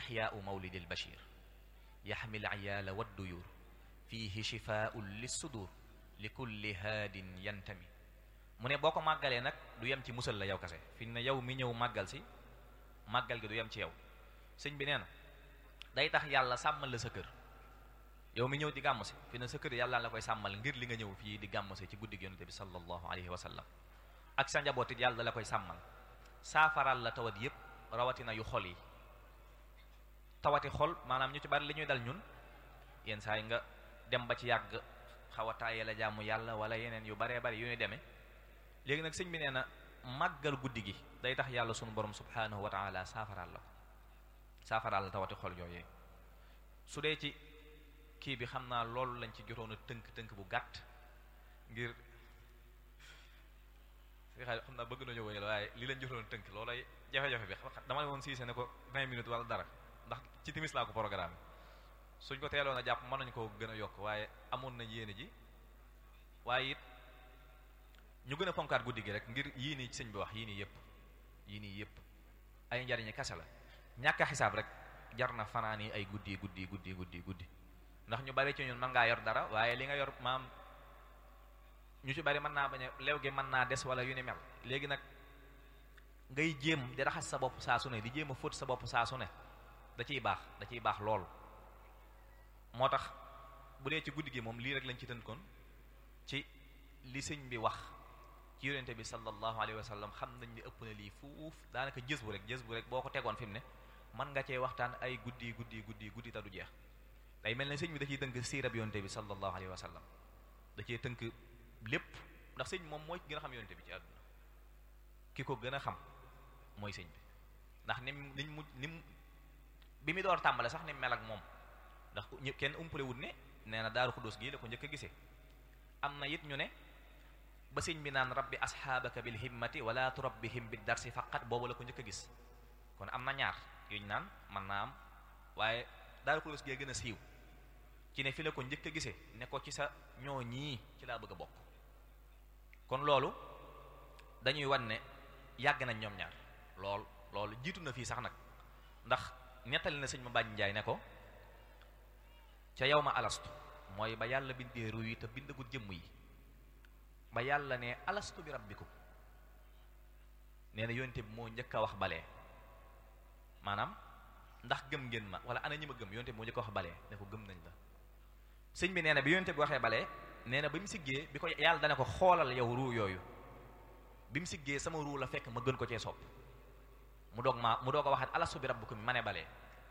ixyaau mawlidil bashir yaxmil iyaala wadduyur fiihi shifaun lissudur li kulli haadin yantami mu ne boo ko màggalee nag du yem ci musal la yow kase fi ne yow mi ñëw màggal si màggal gi du yem ci yow sëñ bi nee na day tax yàlla sàmmal la sa kër yow mi ñëw di gàmm si fi ne sa kër yàlla la koy sàmmal ngir li nga ñëw fii di gàmm si ci guddi gi yonente bi sallallahu alayhi wa sallam ak sa njaboot it yàlla la koy sàmmal saafaral la tawat yépp rawatina yu xol yi tawati xol maanaam ñu ci bari li ñuy dal ñun yenn saa yi nga dem ba ci yàgg xaw a tàyyee la jaamu yàlla wala yeneen yu baree bari yu ñu demee léegi nag sëñ bi nee na màggal guddi gi day tax yàlla sunu borom subhanahu wa taala saafaraal la ko saafaraal la tawati xol yooyee su dee ci kii bi xam naa loolu lañ ci jotoon a tënk-tënk bu gàtt ngir fi xay xam naa bëgg nañu wéyal waaye li lañ jotoon a tënk loolay jafe-jafe bi dama ne woon siise ne ko 20 minutes wala dara ndax ci timis laa ko programme suñ ko teeloon a jàpp mën nañu ko gën a yokk waaye amoon nañ yéene ji waaye it ñu gën a fonkaat guddi gi rek ngir yii nii sëñ bi wax yii nii yëpp yii nii yëpp ay njariñi kase la ñàkk a xisaab rek jar na fanaan yi ay guddi guddi guddi guddi guddi ndax ñu bari ci ñun mën ngaa yor dara waaye li nga yor maam ñu ci bari mën naa bañ a lew gi mën naa des wala yu ni mel léegi nag ngay jéem di raxas sa bopp saa su ne di jéem a fóot sa bopp saa su ne da ciy baax da ciy baax lool moo tax bu dee ci guddi gi moom lii rek lañ ci tënkoon ci li sëñ bi wax ci yonente bi sallallahu alayhi wa sallam xam nañ ni ëpp na lii fuuf daanaka jës bu rek jës bu rek boo ko tegoon fi mu ne mën nga cee waxtaan ay guddi guddi guddi guddi ta du jeex day mel ne sëñ bi da ciy tënk siirab yonente bi sallallahu alayhi wa sallam da cee tënk lépp ndax sëñ moom mooy gën a xam yonente bi ci àdduna ki ko gën a xam mooy sëñ bi ndax nim niñ mu nim bi mu door tàmbale sax ni mel ak moom ndax kenn umpale wut ne nee na daaru xudus gii la ko njëkk a gisee am na it ñu ne ba sëñ bi naan rabbi asxaabaka bil himmati wala turabbihim bid darsi faqat boobu la ko njëkk a gis kon am na ñaar yuñ naan mën naa am waaye daaru xudus gee gën a siiw ci ne fi la ko njëkk a gisee ne ko ci sa ñoo ñii ci laa bëgg a bokk kon loolu dañuy wan ne yàgg nañ ñoom ñaar lool loolu jiitu na fii sax nag ndax nettali na sëñ ma bàñ njaay ne ko ca yow ma alastu mooy ba yàlla bindee ru yi te bindagul jëmm yi ba yàlla ne alastu bi rabbikum nee na yonte bi moo njëkk a wax balee maanaam ndax gëm ngeen ma wala ana ñi ma gëm yonte bi moo njëkk a wax balee ne ko gëm nañ la sëñ bi nee na bi yonte bi waxee balee nee na ba mu siggee bi ko yàlla dana ko xoolal yow ruu yooyu bi mu siggee sama ruu la fekk ma gën ko cee sopp mu doog ma mu doog a waxaat alastu bi rabbikum ma ne balee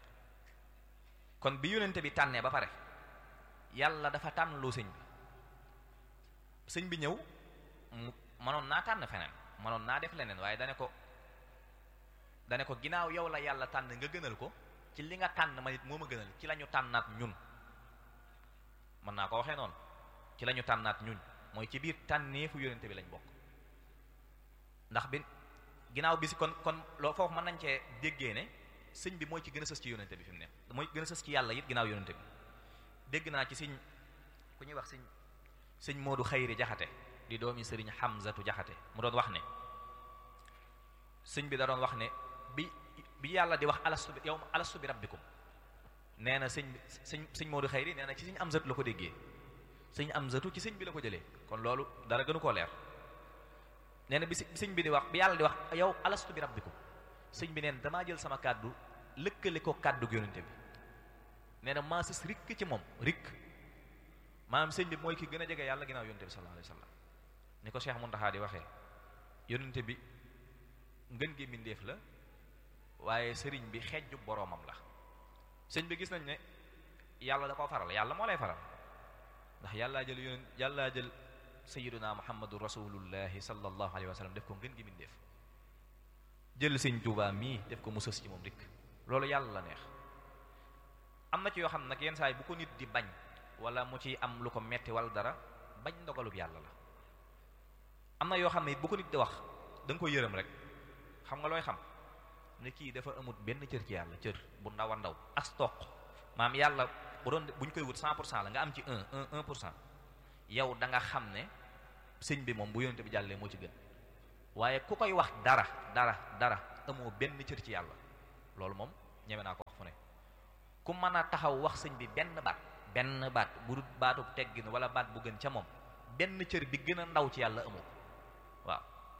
kon bi yonente bi tànnee ba pare yàlla dafa tànn loo sëñ bi sëñ bi ñëw mu mënoon naa tànn feneen mënoon naa def leneen waaye dane ko dane ko ginnaaw yow la yàlla tànn nga gënal ko ci li nga tànn ma nit moo ma gënal ci la ñu tànnaat ñun mën naa ko waxee noonu ci la ñu tànnaat ñun mooy ci biir tànneefu yonente bi lañ bokk ndax bi ginnaaw bi si kon kon loo foofu mën nañ cee déggee ne sëñ bi mooy ci gën a sës ci yonente bi fi mu ne mooy gën a sës ci yàlla it ginnaaw yonente bi dégg naa ci sëñ ku ñuy wax sëñ sëñ Moodu Xayri Jaxate di doomi sëriñ Hamzatu Jaxate mu doon wax ne sëñ bi da doon wax ne bi bi yàlla di wax alastu bi yow alastu bi rabbikum nee na sëñ sëñ sëñ Moodu Xayri nee na ci sëñ Hamzatu la ko déggee sëñ Hamzatu ci sëñ bi la ko jëlee kon loolu dara gënu koo leer nee na bi sëñ bi di wax bi yàlla di wax yow alastu bi rabbikum sëñ bi neen damaa jël sama kàddu lëkkale ko kàddu yonente bi nee na maa sës rikk ci moom rikk maanaam sëñ bi mooy ki gën a jege yàlla ginnaaw yonente bi sallallahu alayhi wa sallam ni ko Cheikh Muntaxa di waxee yonente bi ngën gi mbindéef la waaye sëriñ bi xejju boroomam la sëñ bi gis nañ ne yàlla da koo faral yàlla moo lay faral ndax yàllaa jël yonent yàllaa jël sayyiduna muhammadu rasulullahi sallallahu alayhi wa sallam def ko ngën gi mbindéef jël sëñ Tuubaa mii def ko mu sës ci moom rikk loolu yàlla la neex am na ci yoo xam nag yenn saa yi bu ko nit di bañ wala mu ci am lu ko metti wala dara bañ ndogalub yàlla la am na yoo xam ne it bu ko nit di wax da nga ko yërëm rek xam nga looy xam ne kii dafa amut benn cër ci yàlla cër bu ndaw a ndaw as toq maam yàlla bu doon bu ñu koy wut cent pour cent la nga am ci un un un pour cent yow da nga xam ne sëñ bi moom bu yonente bi jàllee moo ci gën waaye ku koy wax dara dara dara amoo benn cër ci yàlla loolu moom ñeme naa ko wax fu ne ku mën a taxaw wax sëñ bi benn baat benn baat bu dul baatu teggin wala baat bu gën ca moom benn cër bi gën a ndaw ci yàlla amoo waaw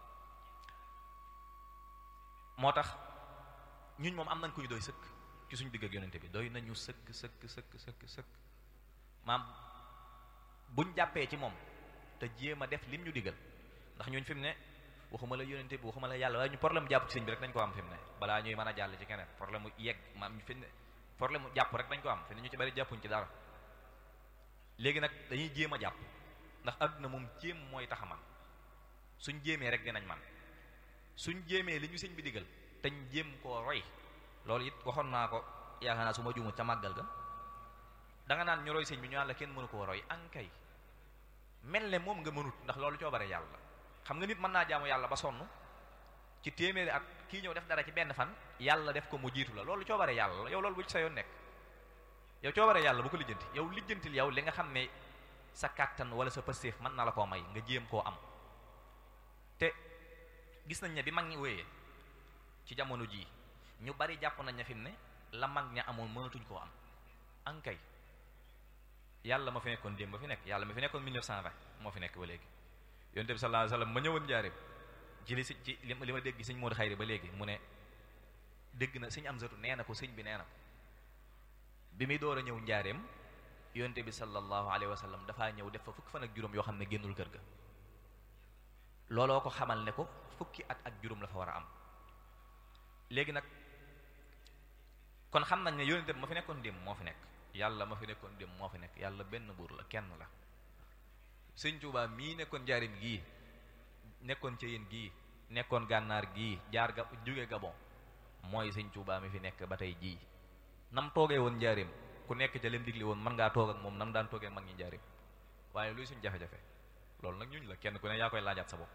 moo tax ñun moom am nañ ku ñu doy sëkk ci suñu digg ak yonente bi doy nañu sëkk sëkk sëkk sëkk sëkk maam buñ jàppee ci moom te jéem a def lim ñu digal ndax ñun fi mu ne waxuma la yonente bi waxuma la yàlla waaye ñu problème jàpp ci sëñ bi rek dañ ko am fi mu ne balaa ñuy mën a jàll ci keneen problème mu yegg maam fi mu ne problème mu jàpp rek dañ ko am fi ne ñu ci bari jàppuñ ci dara léegi nag dañuy jéem a jàpp ndax àdduna moom jéem mooy tax a man suñ jéemee rek dinañ man suñ jéemee li ñu sëñ bi digal te ñu jéem koo roy loolu it waxoon naa ko yaakaar naa su ma juumut ca màggal ga danga naan ñu roy sëñ bi ñu naan la kenn mënu koo roy ankay mel ne moom nga mënut ndax loolu coobare yàlla xam nga nit mën naa jaamu yàlla ba sonn ci téeméeri at kii ñëw def dara ci benn fan yàlla def ko mu jiitu la loolu coobare yàlla la yow loolu bu ci sa yoon nekk yow coobare yàlla bu ko lijjanti yow lijjantil yow li nga xam ne sa kàttan wala sa pëstéef mën na la koo may nga jéem koo am te gis nañ ne bi mag ñi wéyee ci jamono jii ñu bari jàpp nañ ne fi mu ne la mag ña amoon mënatuñ koo am ankay yàlla ma fi nekkoon démb ba fi nekk yàlla ma fi nekkoon 1920 moo fi nekk ba léegi yonent bi sallallahu alayhi wasallam ma ñëwoon njaareem ci li si ci li ma dégg sëñ Modou Xayri ba léegi mu ne dégg na sëñ Amsatu nee na ko sëñ bi nee na ko bi muy door a ñëw njaareem yonent bi sallallahu alayhi wasallam dafaa ñëw def fa fukki fan ak juróom yoo xam ne génnul kër ga looloo ko xamal ne ko fukki at ak juróom la fa war a am léegi nag kon xam nañ ne yonent bi ma fi nekkoon démb moo fi nekk yàlla ma fi nekkoon démb moo fi nekk yàlla benn buur la kenn la sëñ Tuubaa mii nekkoon njaarim gii nekkoon ca yéen gii nekkoon gànnaar gii jaar ga jóge Gabon mooy sëñ Tuubaa mi fi nekk ba tey jii nam toogee woon njaarim ku nekk ca lim digli woon mën ngaa toog ak moom nam daan toogee mag ñi njaarim waaye luy suñ jafe-jafe loolu nag ñuñ la kenn ku ne yaa koy laajaat sa bopp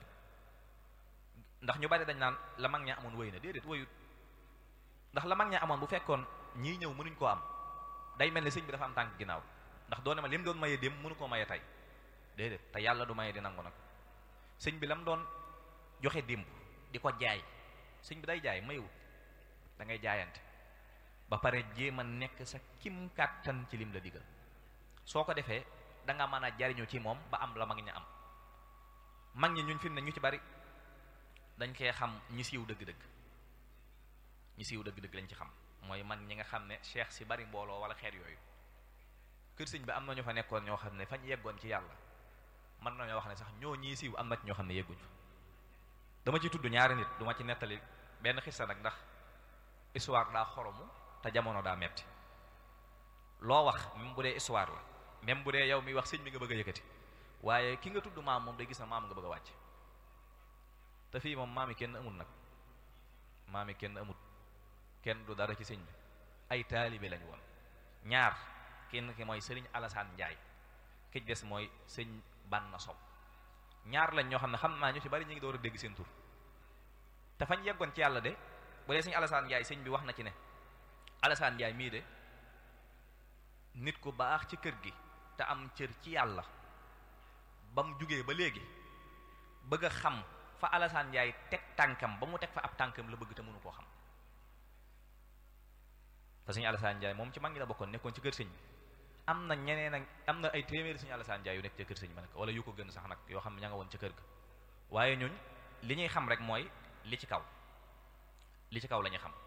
ndax ñu bari dañ naan la mag ña amoon wéy na déedéet wéyut ndax la mag ña amoon bu fekkoon ñii ñëw mënuñ koo am day mel ni sëñ bi dafa am tànk ginnaaw ndax doone ma lim doon maye dem mënu koo maye tey déedéet te yàlla du maye di nangu nag sëñ bi lam doon joxe démb di ko jaay sëñ bi day jaay mayewut da ngay jaayante ba pare jéem a nekk sa kim kàttan ci lim la digal soo ko defee da nga mën a jariñu ci moom ba am la mag ña am mag ñi ñun fi mu ne ñu ci bari dañ koy xam ñi siiw dëgg-dëgg ñi siiw dëgg-dëgg lañ ci xam mooy mag ñi nga xam ne cheikh si bari mbooloo wala xeet yooyu kër sëñ bi am na ñu fa nekkoon ñoo xam ne fañ yeggoon ci yàlla mën nañoo wax ne sax ñoo ñii siiw am na ci ñoo xam ne yegguñ fa dama ci tudd ñaari nit duma ci nettali benn xissa nag ndax histoire daa xoromu te jamono daa metti loo wax même bu dee histoire la même bu dee yow mi wax sëñ bi nga bëgg a yëkkati waaye ki nga tudd maam moom day gis na maam nga bëgg a wàcc te fii moom maami kenn amul nag maami kenn amul kenn du dara ci sëñ bi ay taalibe lañ woon ñaar kenn ki mooy sëriñ Alassane Ndiaye ki des mooy sëñ Banna Sow ñaar lañ ñoo xam ne xam naa ñu ci bari ñu ngi door a dégg seen tur te fañ yeggoon ci yàlla de bu dee sëñ Alassane Ndiaye sëñ bi wax na ci ne Alassane Ndiaye mii de nit ku baax ci kër gi te am cër ci yàlla ba mu jugee ba léegi bëgg a xam fa Alassane Ndiaye teg tànkam ba mu teg fa ab tànkam la bëgg te mënu koo xam te sëñ Alassane Ndiaye moom ci mag ñi la bokkoon nekkoon ci kër sëñ bi am na ñeneen ak am na ay téeméeri sëñ Alassane Ndiaye yu nekk ca kër sëñ ba nag wala yu ko gën sax nag yoo xam ne ña nga woon ca kër ga waaye ñun li ñuy xam rek mooy li ci kaw li ci kaw la ñuy xam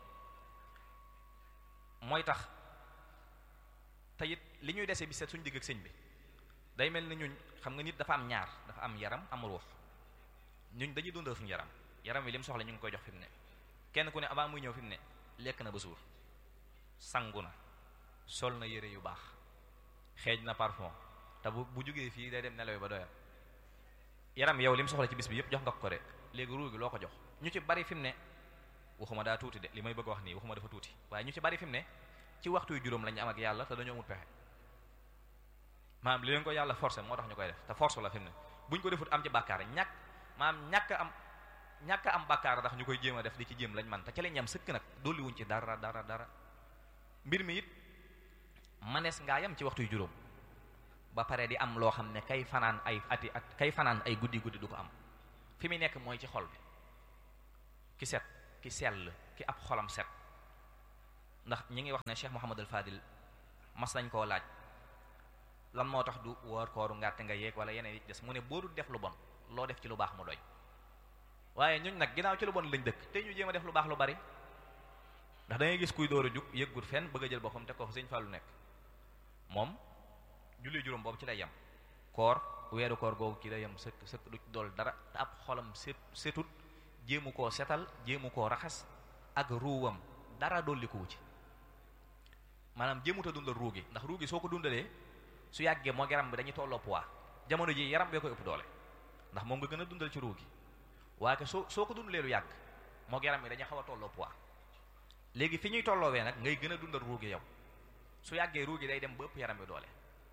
mooy tax te it li ñuy dese bi seet suñu digg ak sëñ bi day mel ni ñun xam nga nit dafa am ñaar dafa am yaram am ruux ñun dañuy dundal suñu yaram yaram wi li mu soxla ñu ngi koy jox fi mu ne kenn ku ne avant muy ñëw fi mu ne lekk na ba suur sangu na sol na yére yu baax xeeñ na parfum te bu bu jógee fii day dem nelaw ba doyal yaram yow li mu soxla ci bis bi yëpp jox nga ko de léegi ruu gi loo ko jox ñu ci bari fi mu ne waxuma daa tuuti de li may bëgg wax nii waxuma dafa tuuti waaye ñu ci bari fi mu ne ci waxtu yu juróom lañu am ak yàlla te dañoo amul pexe maanaam li leen ko yàlla forcé moo tax ñu koy def te force la fi mu ne buñ ko defut am ci bàkkaar ñàkk maanaam ñàkk am ñàkk am bàkkaar ndax ñu koy jéem a def di ci jéem lañ man te ca lañ am sëkk nag dolli wuñ ci dara dara dara mbir mi it manees ngaa yam ci waxtu yu juróom ba pare di am loo xam ne kay fanaan ay ati at kay fanaan ay guddi guddi du ko am fi mu nekk mooy ci xol bi ki set ki sell ki ab xolam set ndax ñi ngi wax ne Cheikh Mouhamadul Fadil mas nañ koo laaj lan moo tax du woor kooru ngàtte nga yeeg wala yeneen yi des mu ne boo dul def lu bon loo def ci lu baax mu doy waaye ñun nag ginnaaw ci lu bon lañ dëkk te ñu jéem a def lu baax lu bari ndax da ngay gis kuy door a jug yëggut fenn bëgg a jël boppam te ko fa sëñ Fallu nekk moom julli juróom boobu ci lay yem koor weeru koor googu ci lay yem sëkk sëkk du ci dool dara te ab xolam set setut jéemu koo setal jéemu koo raxas ak ruuwam dara dollikuwu ci maanaam jéemut a dundal ruu gi ndax ruu gi soo ko dundalee su yàggee moo yaram bi dañuy tolloo poids jamono ji yaram bee koy ëpp doole ndax moom nga gën a dundal ci ruu gi waaye soo soo ko dundalee lu yàgg moo yaram bi dañuy xaw a tolloo poids léegi fi ñuy tolloowee nag ngay gën a dundal ruu gi yow su yàggee ruu gi day dem ba ëpp yaram bi doole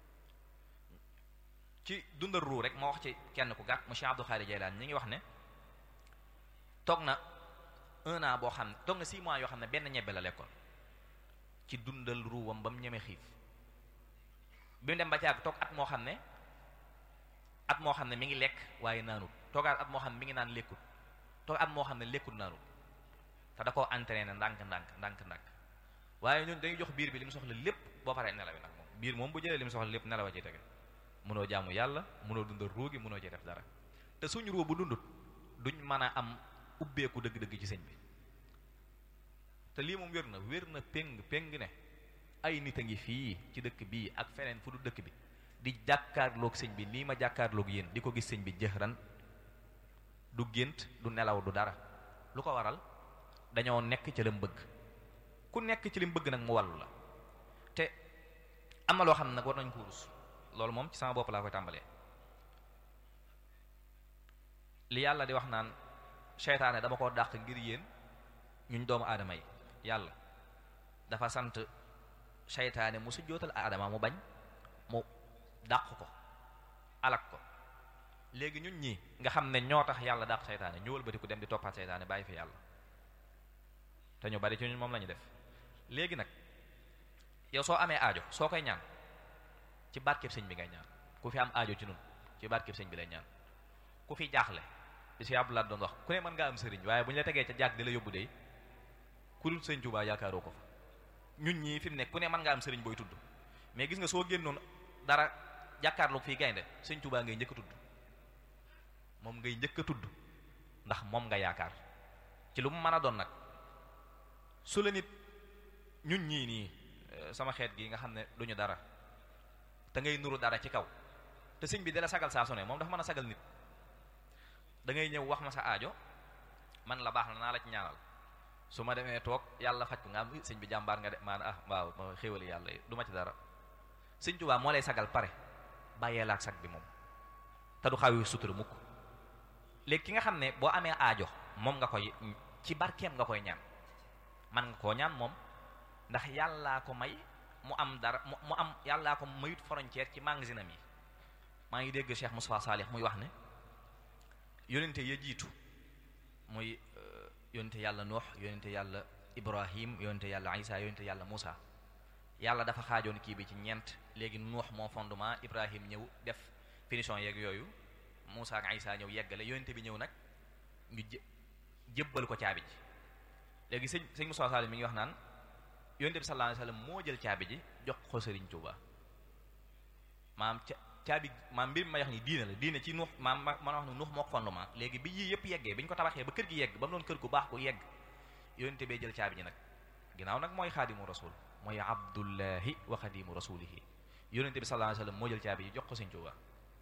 ci dundal ruu rek moo wax ci kenn ku gàtt monsieur Abdou Khadir Jeylaan ñi ngi wax ne toog na un an boo xam ne toog na six mois yoo xam ne benn ñebbe la lekkoon ci dundal ruuwam ba mu ñeme xiif bi mu dem ba caag toog at moo xam ne at moo xam ne mi ngi lekk waaye naanut toogaat at moo xam ne mi ngi naan lekkut toog at moo xam ne lekkut naanut te da koo entraîné ndànk ndànk ndànk ndànk waaye ñun dañuy jox biir bi li mu soxla lépp boo paree nelawi nag moom biir moom bu jëlee li mu soxla lépp nelawa ci tege mënoo jaamu yàlla mënoo dundal ruu gi mënoo ci def dara te suñu ruu bu dundut duñ mën a am ubbeeku dëgg-dëgg ci sëñ bi te lii moom wér na wér na péng péng ne ay nit a ngi fii ci dëkk bii ak feneen fu du dëkk bi di jàkkaarloog sëñ bi nii ma jàkkaarloog yéen di ko gis sëñ bi jëxran du gént du nelaw du dara lu ko waral dañoo nekk ci lim bëgg ku nekk ci lim bëgg nag mu wàllu la te am na loo xam ne nag war nañ ko rus loolu moom ci sama bopp laa koy tàmbalee li yàlla di wax naan seytaane dama ko dàq ngir yéen ñuñ doomu aadama yi yàlla dafa sant seytaane mu sujjootal aadama mu bañ mu dàq ko alak ko léegi ñun ñii nga xam ne ñoo tax yàlla dàq seytaane ñu wëlbati ku dem di toppaat seytaane bàyyi fi yàlla te ñu bari ci ñun moom la ñu def léegi nag yow soo amee aajo soo koy ñaan ci barkeb sëñ bi ngay ñaan ku fi am aajo ci nun ci barkeb sëñ bi lay ñaan ku fi jaaxle bi si Abdoulaye doon wax ku ne mën ngaa am sëriñ waaye bu ñu la tegee ca jaag di la yóbbu de ku dul sëñ Tuubaa yaakaaroo ko fa ñun ñii fi mu ne ku ne mën ngaa am sëriñ booy tudd mais gis nga soo génnoon dara jàkkaarloog fii gaynde sëñ Tuubaa ngay njëkk a tudd moom ngay njëkk a tudd ndax moom nga yaakaar ci lu mu mën a doon nag su la nit ñun ñii nii sama xeet gi nga xam ne duñu dara te ngay nuru dara ci kaw te sëñ bi dala sagal saa su ne moom dafa mën a sagal nit da ngay ñëw wax ma sa aajo man la baax na naa la ci ñaanal su ma demee toog yàlla faj ko nga am sëñ bi jàmbaar nga de maan ah waaw ma xéwali yàlla du ma ci dara sëñ Tuubaa moo lay sagal pare bàyyee la ak sag bi moom te du xaw sutura mukk léegi ki nga xam ne boo amee aajo moom nga koy ci barkeem nga koy ñaan man nga koo ñaan moom ndax yàllaa ko may mu am dara mu am yàllaa ko mayut frontière ci magasinam yi maa ngi dégg Cheikh Moussa Salih muy wax ne yonente ya jiitu muy yonente yàlla Nuux yonente yàlla Ibrahim yonente yàlla Isa yonente yàlla Moussa yàlla dafa xaajoon kii bi ci ñeent léegi Nuux moo fondement Ibrahim ñëw def finition yeeg yooyu Moussa ak Isa ñëw yeggale yonente bi ñëw nag ñu jë jébbal ko caabi ji léegi sëñ sëñ Moussa Salih mi ngi wax naan yonente bi sallallahu alayhi wasallam moo jël caabi ji jox ko Sëriñ Tuuba maam ca caabi maam mbir mi ma wax ni diine la diine ci nuux maam ma ma wax ne nuux moo ko fondement léegi bi yii yëpp yeggee bi ñu ko tabaxee ba kër gi yegg ba mu doon kër gu baax ku yegg yonente bee jël caabi ji nag ginnaaw nag mooy xaadimu rasul mooy abdullahi wa xadimu rasulihi yonente bi sallallahu alayhi wasallam moo jël caabi ji jox ko Sëriñ Tuuba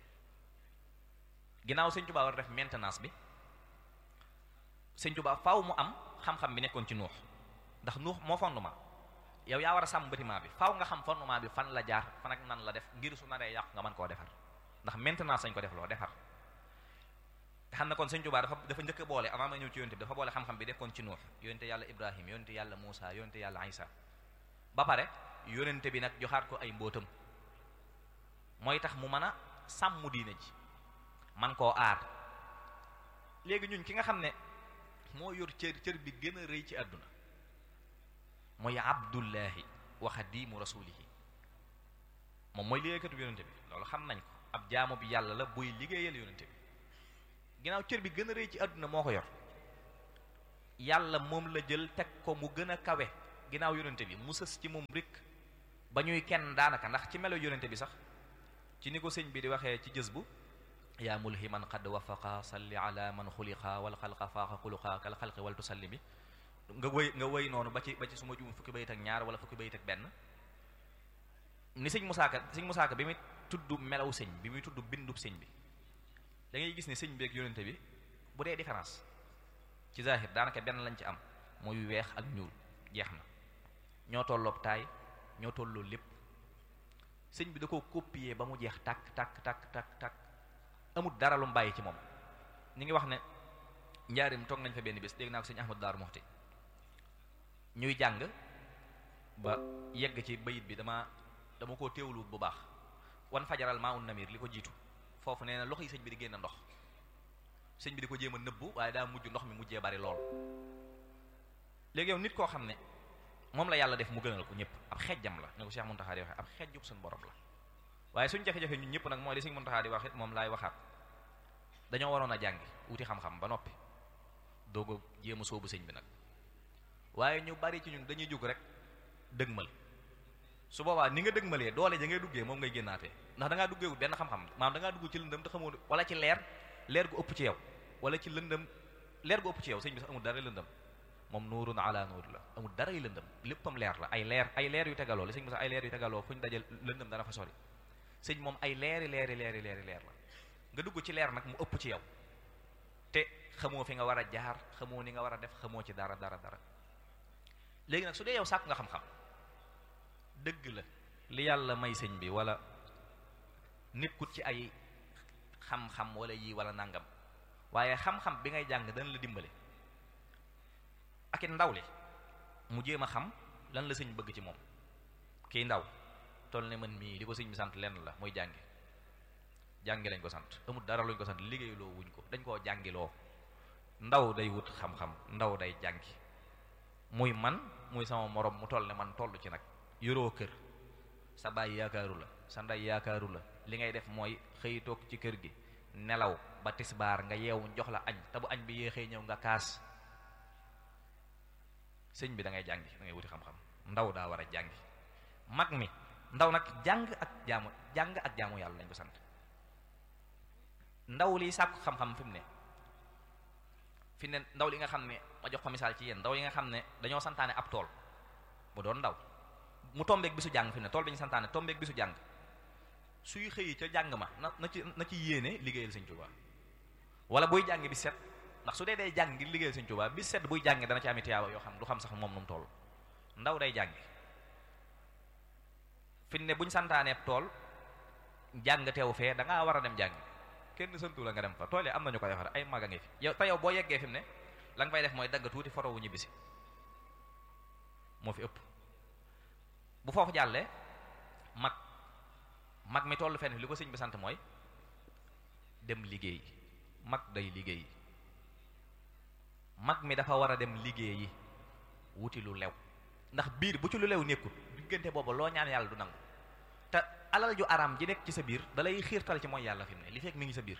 ginnaaw Sëriñ Tuuba war a def maintenance bi Sëriñ Tuuba faaw mu am xam-xam bi nekkoon ci nuux ndax nuux moo fondement yow yaa war a sàmm bâtiment bi faaw nga xam fondement bi fan la jaar fan ak nan la def ngir su naree yàqu nga mën koo defar ndax maintenant sañ ko def loo defar xam na kon sëñ Tuubaa dafa dafa njëkk a boole avant ma ñëw ci yonte bi dafa boole xam-xam bi dekkoon ci Nuux yonte yàlla Ibrahim yonte yàlla Muusa yonte yàlla Isa ba pare yonente bi nag joxaat ko ay mbóotam mooy tax mu mën a sàmm diine ji man koo aar léegi ñun ki nga xam ne moo yor cër cër bi gën a rëy ci àdduna mooy abdullahi wa xadimu rasulihi moom mooy liggéeykatu bi yonente bi loolu xam nañ ko ab jaamu bi yàlla la buy liggéeyal yonente bi ginnaaw cër bi gën a rëy ci àdduna moo ko yor yàlla moom la jël teg ko mu gën a kawe ginnaaw yonente bi mu sës ci moom rek ba ñuy kenn daanaka ndax ci melo yonente bi sax ci ni ko sëñ bi di waxee ci jës bu yaa mulhiman qad wafaqa salli ala man xuliqa wal xalqa faaqa xuluqa kal xalqi wal tusallimi nga wëy nga wëy noonu ba ci ba ci su ma juum fukki bayit ak ñaar wala fukki bayit ak benn ni sëñ musaaka sëñ musaaka bi muy tudd melaw sëñ bi muy tudd bindub sëñ bi da ngay gis ne sëñ bi ak yonente bi bu dee différence ci zahir daanaka benn lañ ci am mooy weex ak ñuul jeex na ñoo tolloog taay ñoo tolloo lépp sëñ bi da ko copier ba mu jeex tàkk tàkk tàkk tàkk tàkk amul dara lu mu bàyyi ci moom ñi ngi wax ne njaarim toog nañ fa benn bés dégg naa ko sëñ Ahmadu Daaru Muxti ñuy jàng ba yegg ci bayit bi dama dama koo teewluwut bu baax wan fajaral maa un namir li ko jiitu foofu nee na loxo yi sëñ bi di génn ndox sëñ bi di ko jéem a nëbbu waaye daa mujj ndox mi mujjee bari lool léegi yow nit koo xam ne moom la yàlla def mu gënal ko ñëpp ab xejjam la ne ko Cheikh Muntaxa di waxee ab xejjub suñu borom la waaye suñ jafe-jafe ñun ñëpp nag mooy li sëñ Muntaxa di wax it moom laay waxaat dañoo waroon a jàngi wuti xam-xam ba noppi doog a jéem a soobu sëñ bi nag waaye ñu bari ci ñun dañuy jóg rek dëgmal su boobaa ni nga dëgmalee doole ja ngay duggee moom ngay génnaatee ndax da ngaa duggee benn xam-xam maanaam da ngaa dugg ci lëndëm te xamoo wala ci leer leer gu ëpp ci yow wala ci lëndëm leer gu ëpp ci yow sëñ bi sax amul dara lëndëm moom nuurun ala nuur la amul dara yu lëndëm léppam leer la ay leer ay leer yu tegaloo la sëñ bi sax ay leer yu tegaloo fu ñu dajal lëndëm dana fa sori sëñ moom ay leeri leeri leeri leeri leer la nga dugg ci leer nag mu ëpp ci yow te xamoo fi nga war a jaar xamoo ni nga war a def xamoo ci dara dara dara léegi nag su dee yow sàkk nga xam-xam dëgg la li yàlla may sëñ bi wala nekkut ci ay xam-xam wala yii wala nangam waaye xam-xam bi ngay jàng dana la dimbale ak it ndaw li mu jéem a xam lan la sëñ bëgg ci moom kii ndaw toll ne man mii li ko sëñ bi sant lenn la muy jàngi jàngi lañ ko sant amul dara luñ ko sant liggéeyloo wuñ ko dañ koo jàngiloo ndaw day wut xam-xam ndaw day jàngi muy man muy sama morom mu toll ne man toll ci nag yoroo kër sa baay yaakaaru la sa ndey yaakaaru la li ngay def mooy xëy toog ci kër gi nelaw ba tisbaar nga yeewu jox la añ te bu añ bi yéexee ñëw nga kaas sëñ bi da ngay jàngi da ngay wuti xam-xam ndaw daa war a jàngi mag mi ndaw nag jàng ak jaamu jàng ak jaamu yàlla lañ ko sant ndaw liy sàkku xam-xam fi mu ne fi ne ndaw li nga xam ne ma jox ko misaal ci yéen ndaw yi nga xam ne dañoo santaane ab tool mu doon ndaw mu tombeek bisu jàng fi mu ne tool bi ñu santaane tombeek bisu jàng suy xëyi ca jàng ma na na ci na ci yéene liggéeyal Sëñ Tuubaa wala buy jàng bi set ndax su dee day jàng ngir liggéeyal Sëñ Tuubaa bi set buy jàng dana ci ami tiyaaba yoo xam du xam sax moom nu mu toll ndaw day jàngi fi ne buñ santaanee tool jàng teew fee da ngaa war a dem jàng kenn santu la nga dem fa tool yi am nañu koy defar ay mag a ngi fi yow te yow boo yeggee fi mu ne la nga fay def mooy dagg tuuti foto wu ñibbisi moo fi ëpp bu foofu jàllee mag mag mi tollu fenn li ko sëñ bi sant mooy dem liggéey mag day liggéey mag mi dafa war a dem liggéeyi wuti lu lew ndax biir bu ci lu lew nekkul diggante boobu loo ñaan yàlla du nangu te alal ju araam ji nekk ci sa biir dalay xiirtal ci mooy yàlla fi mu ne li fekk mi ngi sa biir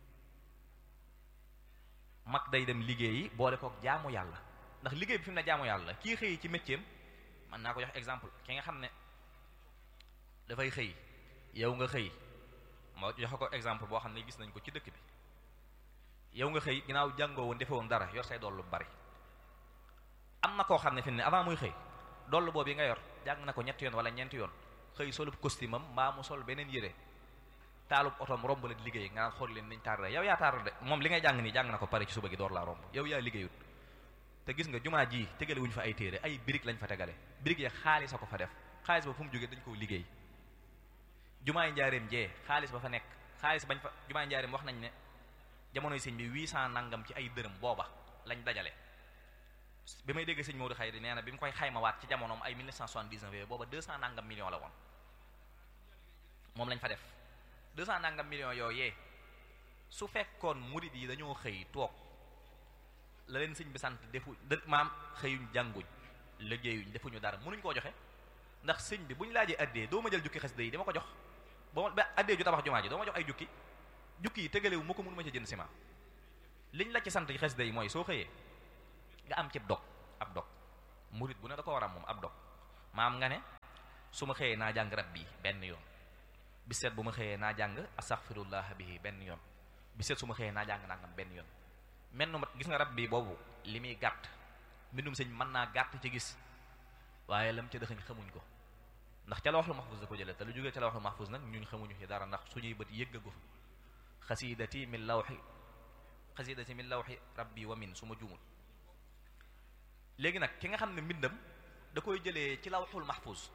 mag day dem liggéeyi boole kook jaamu yàlla ndax liggéey bi fi mu ne jaamu yàlla kii xëy ci métier mën naa ko jox exemple ki nga xam ne dafay xëy yow nga xëy ma joxe ko exemple boo xam ne gis nañ ko ci dëkk bi yow nga xëy ginnaaw jàngoo woon defewoon dara yor say dollu bari am na koo xam ne fi mu ne avant muy xëy dollu boobu yi nga yor jàng na ko ñetti yoon wala ñeenti yoon xëy solub costume am mbaa mu sol beneen yére taalub otoom romb la di liggéey nga naan xool leen niñ taar yow yaa taar de moom li ngay jàng nii jàng na ko pare ci suba gi door laa romb yow yaa liggéeyut te gis nga jumaa ji tegale wuñu fa ay téere ay birig lañ fa tegale birig ya xaalis a ko fa def xaalis ba fu mu jógee dañ koo liggéey jumaay njaareem jee xaalis ba fa nekk xaalis bañ fa jumaay njaareem wax nañ ne jamonoy sëñ bi 800 nangam ci ay dërëm booba lañ dajale bi may dégg sëñ Maodo Xayri nee na bi mu koy xaymawaat ci jamonoom ay 1979 booba 200 nangam millions la woon moom lañ fa def 200 nangam millions yooyee su fekkoon murid yi dañoo xëy toog la leen sëñ bi sant defu dë maam xëyuñ jànguñ liggéeyuñ defuñu dara mënuñ koo joxe ndax sëñ bi bu ñu laajee addee doo ma jël jukki xasida yi dama ko jox ba ba addee ju tabax jumaa ji doo ma jox ay jukki jukki yi tegalewu ma ko mënu ma ci jënd ciment liñ la ci sant xasida yi mooy soo xëyee nga am ci dog ab dog murit bu ne da ko war a moom ab dog maam nga ne su ma xëyee naa jàng rab bi benn yoon bi seet bu ma xëyee naa jàng astaghfirullah bihi benn yoon bi seet su ma xëyee naa jàng nangam benn yoon mel nu gis nga rab bi boobu li muy gàtt mbindum sëñ mën naa gàtt ci gis waaye lam ca dëxañ xamuñ ko ndax ca lawhul mahfuz da ko jëlee te lu jógee ca lawhul mahfuz nag ñun xamuñu ci dara ndax suñuy bët yëggagu fa xasidati min lawxi xasidati min lawxi rabbi wa min su ma juumul léegi nag ki nga xam ne mbindam da koy jëlee ci lawhul mahfuz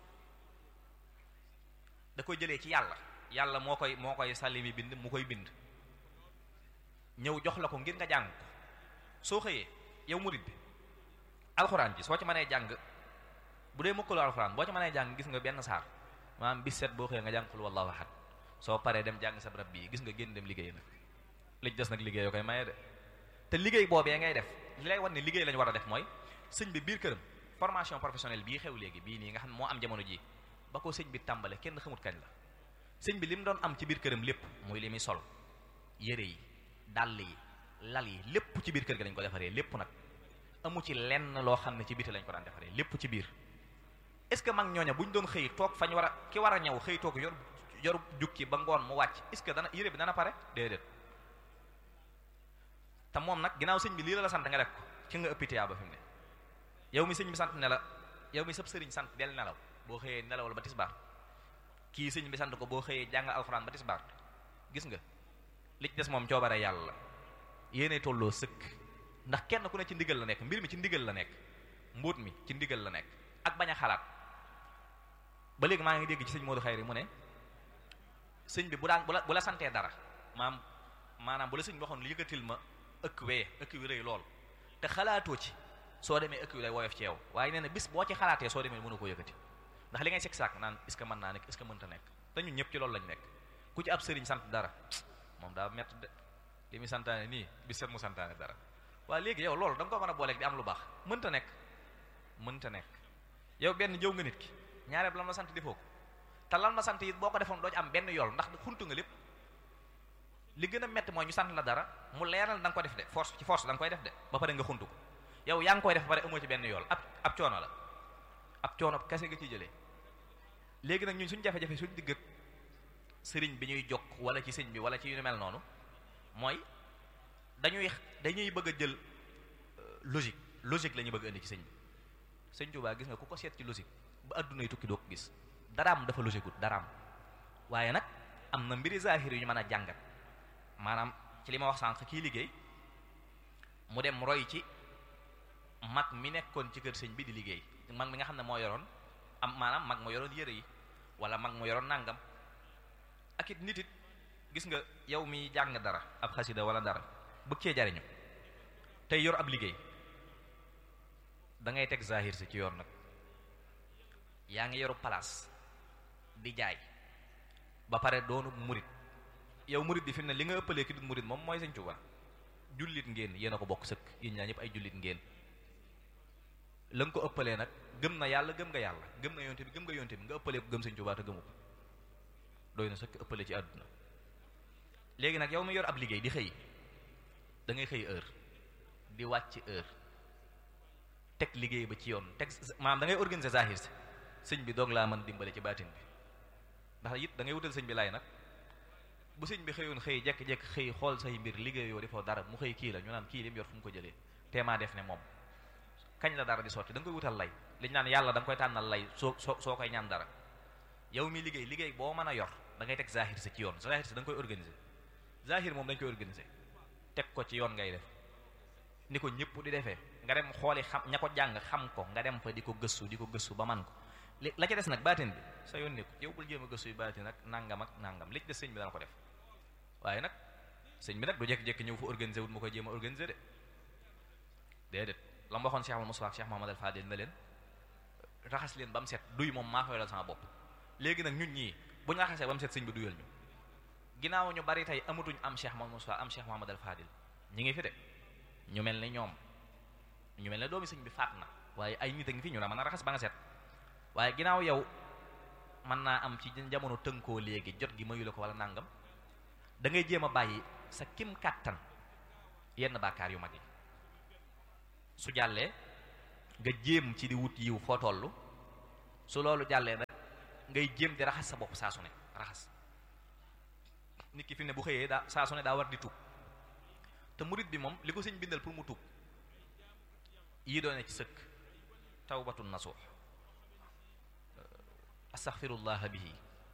da koy jëlee ci yàlla yàlla moo koy moo koy sàlli mi bind mu koy bind ñëw jox la ko ngir nga jàng ko soo xëyee yow murid bi alxuraan ji soo ci mënee jàng bu dee mukkalu alxuraan boo ci mënee jàng gis nga benn saar maanaam bis set boo xëyee nga jàng xul wallahu ahad soo paree dem jàng sa rab bii gis nga génn dem liggéey nag li ci des nag liggéey yoo koy maye de te liggéey boobee ngay def li lay wan ne liggéey lañu war a def mooy sëñ bi biir këram formation professionnelle bii xew léegi bii nii nga xam ne moo am jamono ji ba ko sëñ bi tàmbale kenn xamut kañ la sëñ bi li mu doon am ci biir këram lépp muy li muy sol yére yi dàll yi lal yi lépp ci biir kër gi lañ ko defaree lépp nag amu ci lenn loo xam ne ci biti lañ ko daan defaree lépp ci biir est ce que mag ñooña bu ñu doon xëy toog fañ war a ki war a ñëw xëy toog yor yor jukki ba ngoon mu wàcc est ce que dana yére bi dana pare déedéet te moom nag ginnaaw sëñ bi lii la la sant nga def ko ci nga ëppi tiyaa ba fi mu ne yow mi sëñ bi sant ne la yow mi sëb sëriñ sant del nelaw boo xëyee nelawal ba tisbaar kii sëñ bi sant ko boo xëyee jàng alxuraan ba tisbaar gis nga li ci des moom coobare yàlla la yéene tolloo sëkk ndax kenn ku ne ci ndigal la nekk mbir mi ci ndigal la nekk mbóot mi ci ndigal la nekk ak bañ a xalaat ba léegi maa ngi dégg ci sëñ Modou Khayri mu ne sëñ bi bu daan bu la bu la santee dara maam maanaam bu la sëñ bi waxoon li yëkkatil ma ëkk wee ëkk wi rëy lool te xalaatoo ci soo demee ëkk wi lay woyof ci yow waaye nee na bis boo ci xalaatee soo demee mënu ko yëkkati ndax li ngay sek saak naan est-ce que mën naa nekk est-ce que mënta nekk te ñun ñëpp ci loolu lañ nekk ku ci ab sëriñ sant dara moom daa mett de li muy santaane nii bis set mu santaane dara waaye léegi yow loolu da nga ko mën a booleeg di am lu baax mënta nekk mënta nekk yow benn jëw nga nit ki ñaareel lan la sant defoo ko te lan la sant it boo ko defoon doo ci am benn yool ndax xuntu nga lépp li gën a métti mooy ñu sant la dara mu leeral da nga ko def de force ci force da nga koy def de ba pare nga xuntu ko yow yaa ngi koy def ba pare amoo ci benn yool ab ab coono la ab coono kese nga ciy jëlee léegi nag ñun suñu jafe-jafe suñu digg ak sëriñ bi ñuy jokk wala ci sëñ bi wala ci yu mel noonu mooy dañuy dañuy bëgg a jël logique logique la ñuy bëgg a indi ci sëñ bi sëñ Tuubaa gis nga ku ko seet ci logique ba adduna yi tukki doo ko gis daraam dafa logique wut daraam waaye nag am na mbiri zahir yu ñu mën a jàngat maanaam ci li ma wax sànq kii liggéey mu dem roy ci mag mi nekkoon ci kër sëñ bi di liggéey mag mi nga xam ne moo yoroon am maanaam mag moo yoroon yére yi wala mag moo yoroon nàngam ak it nit it gis nga yow mi jàng dara ab xasida wala dara bëgg cee jariñu tey yor ab liggéey da ngay teg zahir si ci yoon nag yaa ngi yoru place di jaay ba pare doonu murit yow murit bi fi mu ne li nga ëppalee ki du murit moom mooy Sëñ Tuubaa jullit ngeen yéen a ko bokk sëkk yéen ñaa ñëpp ay jullit ngeen la nga ko ëppalee nag gëm na yàlla gëm nga yàlla gëm na yonte bi gëm nga yonte bi nga ëppalee ko gëm Sëñ Tuubaa te gëmu ko doy na sëkk ëppale ci àdduna léegi nag yow mi yor ab liggéey di xëy da ngay xëy heure di wàcc heure teg liggéey ba ci yoon teg maanaam da ngay organiser zahir si sëñ bi doog laa mën dimbale ci baatin bi ndax it da ngay wutal sëñ bi laay nag bu sëñ bi xëyoon xëy jekk-jekk xëy xool say mbir liggéeyoo defoo dara mu xëy kii la ñu naan kii lim yor fu mu ko jëlee teemaa def ne moom kañ la dara di sotti da nga koy wutal lay liñ naan yàlla da nga koy tànnal lay soo soo soo koy ñaan dara yow mi liggéey liggéey boo mën a yor da ngay teg zahir si ci yoon zahir si da nga koy organiser zahir moom dañ koy organiser teg ko ci yoon ngay def ni ko ñëpp di defee nga dem xooli xam ña ko jàng xam ko nga dem fa di ko gëstu di ko gëstu ba man ko li la ca des nag baatin bi sa yoon nekku yow bul jéem a gëstu yu baatin ak nangam ak nangam li ci des sëñ bi dana ko def waaye nag sëñ bi nag du jékki-jékki ñëw fa organiser wut mu koy jéem a organiser de déedéet la ma waxoon Cheikh Al Moussa ak Cheikh Mohamad Al Fadil na leen raxas leen ba mu set duy moom maa koy dal sama bopp léegi nag ñun ñii bu ñu raxasee ba mu set sëñ bi duyal ñu ginnaaw ñu bari tey amatuñ am Cheikh Mohamad Moussa am Cheikh Mohamad Al Fadil ñi ngi fi de ñu mel ne ñoom ñu mel ne doomi sëñ bi faat na waaye ay nit a ngi fi ñu la mën a raxas ba nga set waaye ginnaaw yow mën naa am ci jamono tënkoo léegi jot gi mayu la ko wala nàngam da ngay jéem a bàyyi sa kim kàttan yenn bàkkaar yu mag yi su jàllee nga jéem ci di wut yiw foo toll su loolu jàllee nag ngay jéem di raxas sa bopp saa su ne raxas nit ki fi ne bu xëyee daa saa su ne daa war di tuub te murit bi moom li ko sëñ bindal pour mu tuub yii doone ci sëkk tawbatun nasuux astaghfirullah bihi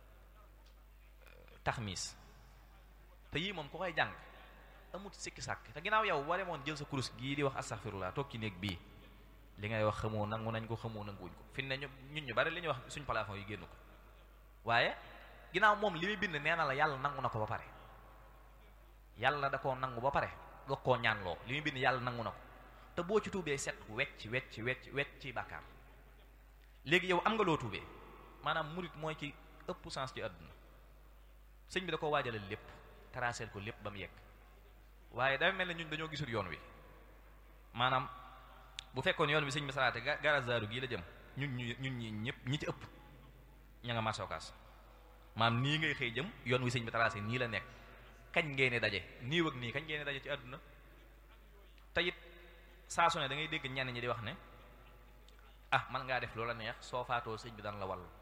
taxmiis te yii moom ku koy jàng amut sikki sàkk te ginnaaw yow boo demoon jël sa kurus gii di wax astaghfirullah toog ci néeg bii li ngay wax xamoo nangu nañ ko xamoo nanguwuñ ko fi ne ñu ñun ñu bari li ñuy wax suñ plafond yi génn ko waaye ginnaaw moom li muy bind nee na la yàlla nangu na ko ba pare yàlla da koo nangu ba pare nga koo ñaanloo li muy bind yàlla nangu na ko te boo ci tuubee set wecc wecc wecc wecc ci bàkkaar léegi yow am nga loo tuubee maanaam murit mooy ci ëpp sens ci àdduna sëñ bi da ko waajalal lépp traceel ko lépp ba mu yegg waaye dafa mel ne ñun dañoo gisul yoon wi maanaam bu fekkoon yoon wi sëñ bi salaate garazaaru gii la jëm ñun ñu ñun ñi ñëpp ñi ci ëpp ña nga marsokaas maanaam nii ngay xëy jëm yoon wi sëñ bi tracé nii la nekk kañ ngeen daje nii wëg nii kañ ngeen daje ci àdduna te it saa su ne da ngay dégg ñenn ñi di wax ne ah man ngaa def loola neex soo faatoo sëñ bi daan la wallu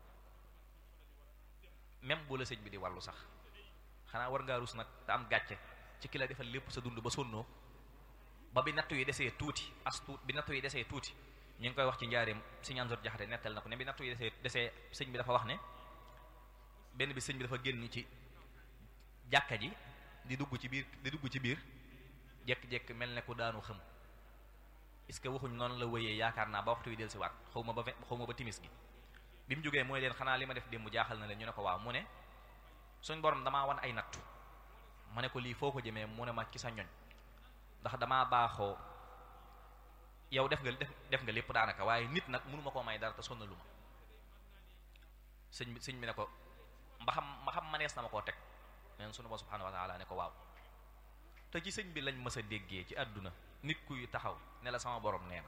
même bu la sëñ bi di wallu sax xanaa war ngaa rus nag te am gàcce ci ki la defal lépp sa dund ba sonnoo ba bi nattu yi desee tuuti as tuut bi nattu yi desee tuuti ñu ngi koy wax ci njaareem sëñ Amsatu Jaxate nettal na ko ne bi nattu yi desee desee sëñ bi dafa wax ne benn bi sëñ bi dafa génn ci jàkka ji di dugg ci biir di dugg ci biir jekk-jekk mel ne ku daanu xëm est-ce que waxuñ noonu la wëyee yaakaar naa ba waxtu wi del si waat xaw ma ba xaw ma ba timis gi bi mu jógee mooy leen xanaa li ma def démb jaaxal na leen ñu ne ko waaw mu ne suñ borom damaa wan ay nattu ma ne ko lii foo ko jëmee mu ne ma ci sa ñoñ ndax damaa baaxoo yow def nga def def nga lépp daanaka waaye nit nag mënuma koo may dara te sonnalu ma sëñ bi sëñ bi ne ko mba xam ma xam manees na ma koo teg neen sunu ba subhanahu wa taala ne ko waaw te ci sëñ bi lañ mës a déggee ci àdduna nit kuy taxaw ne la sama borom nee na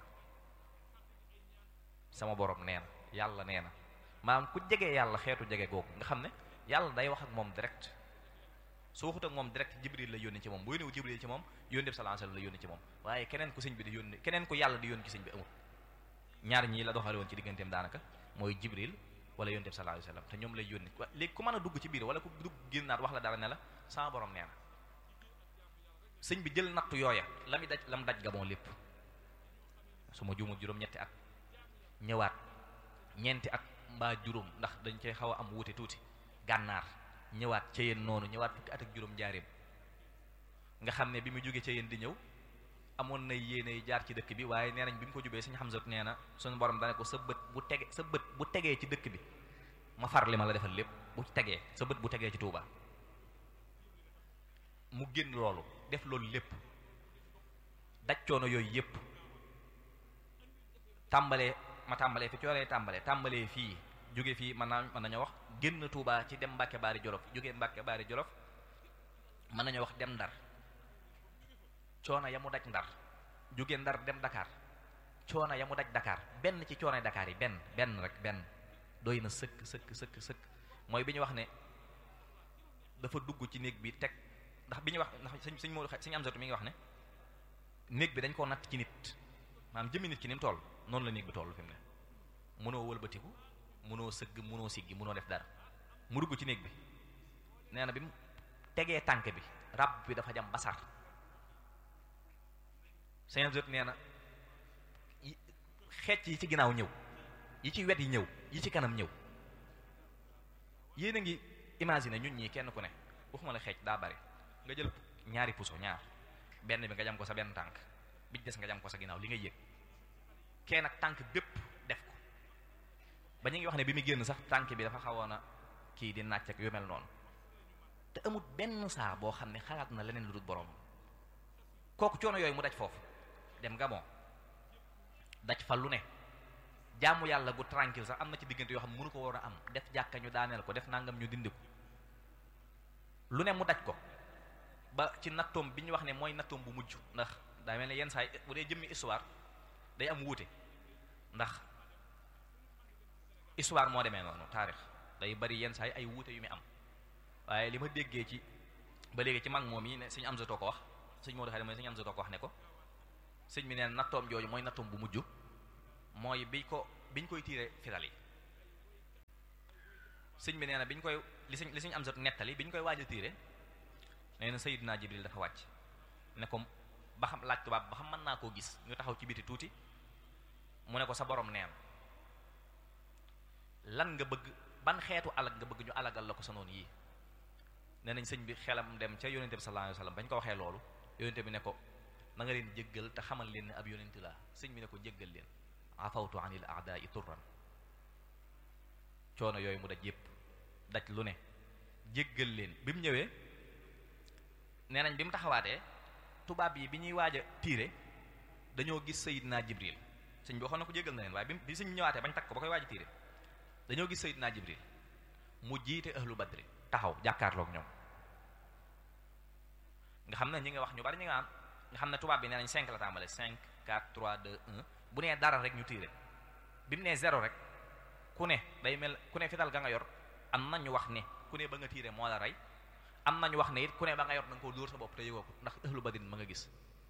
sama borom nee na yàlla nee na maanaam ku jege yàlla xeetu jege googu nga xam ne yàlla day wax ak moom direct su waxut ak moom direct jibril la yónni ci moom booy néew jibril ci moom yónni bi sallallahu alayhi wasallam la yónni ci moom waaye keneen ku sëñ bi di yónni keneen ku yàlla di yónni ci sëñ bi amul ñaar ñii la doxale woon ci digganteem daanaka mooy jibril wala yónni bi sallallahu alayhi wasallam te ñoom lay yónni léegi ku mën a dugg ci biir wala ku dugg génnaat wax la dara ne la sama borom nee na sëñ bi jël nattu yooya la mu daj la mu daj gaboon lépp su ma juumul juróom-ñetti at ñëwaat ñeenti at mbaa juróom ndax dañ cay xaw a am wuute tuuti gànnaar ñëwaat ca yéen noonu ñëwaat fukki at ak juróom njaareem nga xam ne bi mu jógee ca yéen di ñëw amoon na yéene jaar ci dëkk bi waaye nee nañ bi mu ko jubee suñu Hamza nee na suñu borom dane ko sa bët bu tege sa bët bu tegee ci dëkk bi ma far li ma la defal lépp bu tegee sa bët bu tegee ci Touba mu génn loolu def loolu lépp daj coono yooyu yépp tàmbalee ma tàmbalee fi cooree tàmbalee tàmbalee fii jóge fii mën naa mën nañoo wax génn Touba ci dem Mbàkke Baari Jolof jóge Mbàkke Baari Jolof mën nañoo wax dem Ndar coono ya mu daj Ndar jóge Ndar dem Dakar coono ya mu daj Dakar benn ci coono Dakar yi benn benn rek benn doy na sëkk sëkk sëkk sëkk mooy bi ñu wax ne dafa dugg ci néeg bi teg ndax bi ñu wax ndax sëñ sëñ Moodu sëñ Amsatu mi ngi wax ne néeg bi dañ koo natt ci nit maanaam jëmmi nit ki ni mu toll noonu la néeg bi toll fi mu ne mënoo wëlbatiku mënoo sëgg mënoo siggi mënoo def dara mu dugg ci néeg bi nee na bi mu tegee tànk bi rab bi dafa jam basar sëñ Amsatu nee na xeec yi ci ginnaaw ñëw yi ci wet yi ñëw yi ci kanam ñëw yéen a ngi imaginer ñun ñii kenn ku ne waxuma la xeec daa bari nga jël ñaari puso ñaar benn bi nga jam ko sa benn tànk bi des nga jam ko sa ginnaaw li ngay yëg kenn ak tànk bépp def ko ba ñu ngi wax ne bi mu génn sax tànk bi dafa xawoon a kii di nàcc ak yu mel noonu te amut benn saa boo xam ne xalaat na leneen lu dul borom kooku coono yooyu mu daj foofu dem Gabon daj fa lu ne jaamu yàlla gu tranquille sax am na ci diggante yoo xam ne mënu ko war a am def jàkka ñu daaneel ko def nangam ñu dindi ko lu ne mu daj ko ba ci nattoom bi ñu wax ne mooy nattoom bu mujj ndax daa mel ne yenn saa yi bu dee jëmmi histoire day am wuute ndax histoire moo demee noonu taarix day bari yenn saa yi ay wuute yu muy am waaye li ma déggee ci ba léegi ci mag moom yi ne suñu am satoo ko wax suñ moo doxee mooy suñu am satoo ko wax ne ko sëñ bi neen nattoom jooju mooy nattoom bu mujj mooy biñ ko biñ koy tiire fital yi sëñ bi nee na biñ koy li sëñ li sëñ am sot nettali biñ koy waaj a tiire nee na Sayyidina Jibril dafa wàcc ne ko ba xam laaj tubaab ba xam mën naa koo gis ñu taxaw ci biti tuuti mu ne ko sa borom neen lan nga bëgg ban xeetu alag nga bëgg ñu alagal la ko sa noonu yii nee nañ sëñ bi xelam dem ca yonente bi sallallahu alayhi wasallam bañ ko waxee loolu yonente bi ne ko na nga leen jéggal te xamal leen ne ab yonente laa sëñ bi ne ko jéggal leen afawtu anil a'da'i turran coono yooyu mu daj yépp daj lu ne jéggal leen bi mu ñëwee nee nañ bi mu taxawaatee tubaab yi bi ñuy waaj a tiire dañoo gis Seydina Jibril sëñ bi waxoon na ko jéggal na leen waaye bi bi sëñ ñëwaatee bañ takk ko ba koy waaj a tiire dañoo gis Seydina Jibril mu jiite ahlu badri taxaw jàkkaarloog ñoom nga xam ne ñi nga wax ñu bari ñi nga am nga xam ne tubaab bi nee nañ 5 la tàmbale 5 4 3 2 1 bu nee dara rek ñu tiire bi mu nee zéro rek ku ne day mel ku ne fital ga nga yor am na ñu wax ne ku ne ba nga tiire moo la rey am na ñu wax ne it ku ne ba nga yor na nga koo dóor sa bopp te yëgoo ko ndax ahlu badrin ma nga gis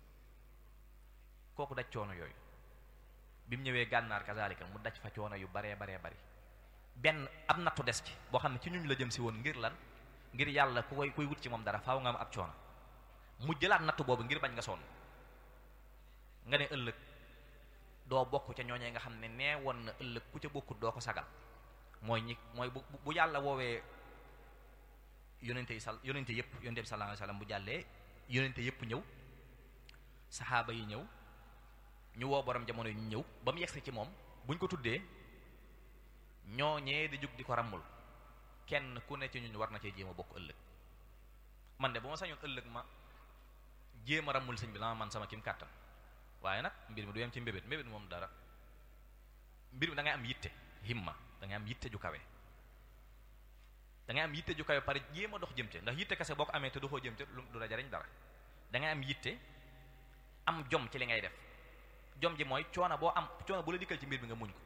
kooku daj coono yooyu bi mu ñëwee gànnaar kazalika mu daj fa coono yu baree baree bari benn ab nattu des ci boo xam ne ci ñuñ la jëm si woon ngir lan ngir yàlla ku koy kuy wut ci moom dara faaw nga am ab coono mu jëlaat nattu boobu ngir bañ nga sonn nga ne ëllëg doo bokk ca ñooñee nga xam ne nee woon na ëllëg ku ca bokkut doo ko sagal mooy ñi mooy bu bu yàlla woowee yonente yi sal yonente yëpp yonente bi sallallahu alayhi wasallam bu jàllee yonente yëpp ñëw saxaaba yi ñëw ñu woo borom jamono yi ñu ñëw ba mu yegsi ci moom buñ ko tuddee ñooñee di jug di ko ràmmul kenn ku ne ci ñun war na cee jéem a bokk ëllëg man de bu ma sañoon ëllëg ma jéem a ràmmul sëñ bi la ma man sama kim kàttan waaye nag mbir mi du yem ci mbébét mbébét moom dara mbir mi da ngay am yitte himma da ngay am yitte ju kawe da ngay am yitte ju kawe pare jéem a dox jëm ca ndax yitte kese boo ko amee te doxoo jëm ca lu du la jariñ dara da ngay am yitte am jom ci li ngay def jom ji mooy coono boo am coono bu la dikkal ci mbir bi nga muñ ko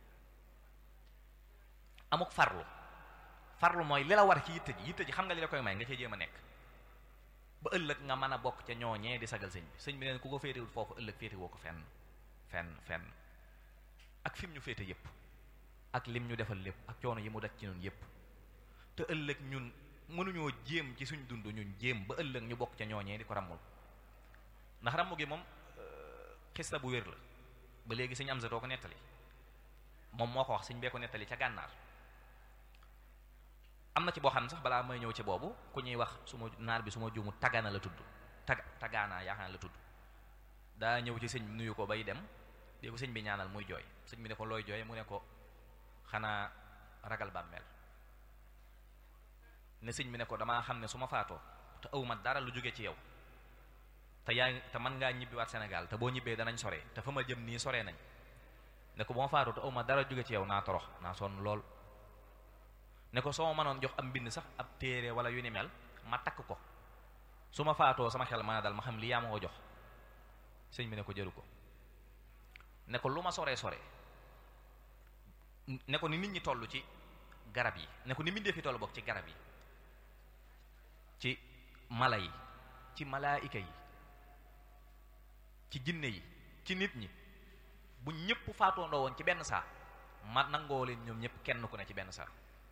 amuk farlu farlu mooy li la war ci yitte ji yitte ji xam nga li la koy may nga cee jéem a nekk ba ëllëg nga mën a bokk ca ñooñee di sagal sëñ bi sëñ bi neen ku ko féetewul foofu ëllëg féete woo ko fenn fenn fenn ak fi mu ñu féete yépp ak lim ñu defal lépp ak coono yi mu daj ci ñun yépp te ëllëg ñun mënuñoo jéem ci suñ dund ñun jéem ba ëllëg ñu bokk ca ñooñee di ko ràmmul ndax ràmmu gi moom xista bu wér la ba léegi sëñ am sa doo ko nettali moom moo ko wax sëñ bee ko nettali ca gànnaar am na ci boo xam ne sax balaa may ñëw ci boobu ku ñuy wax su ma naar bi su ma juumu tagana la tudd tag tagaana yaakaar la tudd daa ñëw ci sëñ bi nuyu ko bay dem di ko sëñ bi ñaanal muy jooy sëñ bi ne ko looy jooy mu ne ko xanaa ragal bàmmeel ne sëñ bi ne ko damaa xam ne su ma faatoo te awma dara lu jóge ci yow te yaa te mën ngaa ñibbiwaat Sénégal te boo ñibbee danañ sore te fa ma jëm nii sore nañ ne ko bu ma faatoo te awma dara jóge ci yow naa torox naa sonn lool ne ko soo ma mënoon jox am mbind sax ab téere wala yu ni mel ma takk ko su ma faatoo sama xel mën a dal ma xam li yaa ma ko jox sëñ bi ne ko jëru ko ne ko lu ma soree sore ne ko ni nit ñi toll ci garab yi ne ko ni mbindee fi toll bokk ci garab yi ci mala yi ci malaayika yi ci jinne yi ci nit ñi bu ñëpp faatoondoo woon ci benn saa ma nangoo leen ñoom ñëpp kenn ku ne ci benn saa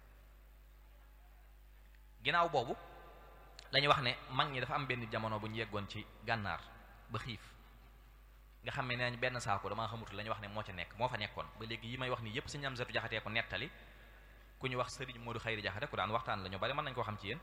ginnaaw boobu dañuy wax ne mag ñi dafa am benn jamono bu ñu yeggoon ci gànnaar ba xiif nga xam ne nee nañ benn saako damaa xamutul la ñuy wax ne moo ca nekk moo fa nekkoon ba léegi yi may wax nii yépp si ñam setu jaxatee ko nettali ku ñu wax sëriñ Modou Xayri jaxate ku daan waxtaan la ñu bari mën nañ koo xam ci yéen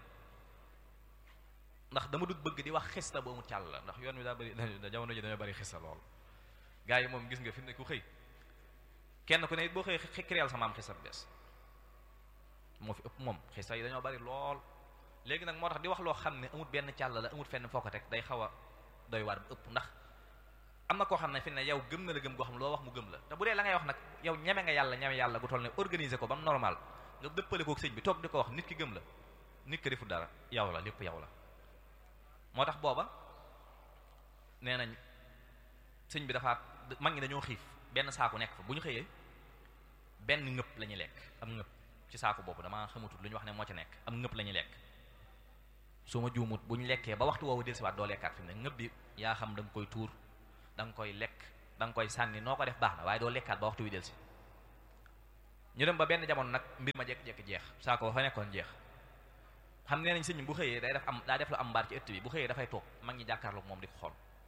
ndax dama dut bëgg di wax xista ba mu càll la ndax yoon wi daa bari jamono ji dañoo bari xista lool gars yi moom gis nga fi mu ne ku xëy kenn ku ne it boo xëy créel sa maam xista bu bees moo fi ëpp moom xista yi dañoo bari lool léegi nag moo tax di wax loo xam ne amut benn càll la amut fenn foo ko teg day xaw a doy waar bu ëpp ndax am na koo xam ne fi ne yow gëm na la gëm goo xam ne loo wax mu gëm la te bu dee la ngay wax nag yow ñeme nga yàlla ñeme yàlla gu toll ne organiser ko ba mu normal nga dëppale kook sëñ bi toog di ko wax nit ki gëm la nit ki defu dara yow la lépp yow la moo tax booba nee nañ sëñ bi dafa mag ñi dañoo xiif benn saaku nekk fa bu ñu xëyee benn ngëpp la ñuy lekk am ngëpp ci saaku boobu damaa xamutul lu ñu wax ne moo ci nekk am ngëpp la ñuy lekk su ma juumut bu ñu lekkee ba waxtu woowu dellusiwaat doo lekkaat fi mu ne ngëpp bi yaa xam da nga koy tuur da nga koy lekk da nga koy sànni noo ko def baax na waaye doo lekkaat ba waxtu wi del si ñu dem ba benn jamono nag mbir ma jekk-jekk jeex saako ba fa nekkoon jeex xam nee nañ sëñ bi bu xëyee day def am daa def lu am mbaar ci ëtt bi bu xëyee dafay toog mag ñi jàkkaarloog moom di ko xool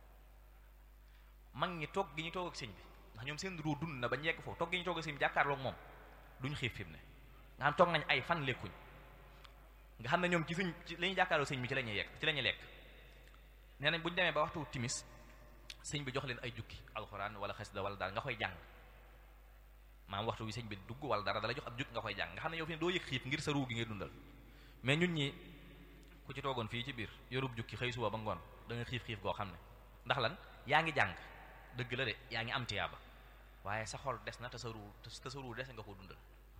mag ñi toog gi ñu toog ak sëñ bi ndax ñoom seen ruu dund na ba ñu yegg foofu toog gi ñu toog ak sëñ bi jàkkaarloog moom duñ xiif fi mu ne nga xam toog nañ ay fan lekkuñ nga xam ne ñoom ci suñ ci li ñuy jàkkaarloog sëñ bi ci la ñuy yegg ci la ñuy lekk nee nañ bu ñu demee ba waxtu timis sëñ bi jox leen ay jukki alxuraan wala xasida wala daal nga koy jàng maam waxtu wi sëñ bi dugg wala dara dala jox ab jukki nga koy jàng nga xam ne yow fi ne doo yëg xiif ngir sa ruu gi ngay dundal mais ñun ñi ku ci toogoon fii ci biir yorub jukki xëy suba ba ngoon da nga xiif xiif goo xam ne ndax lan yaa ngi jàng dëgg la de yaa ngi am tiyaaba waaye sa xol des na te sa ruu te sa ruu des nga ko dundal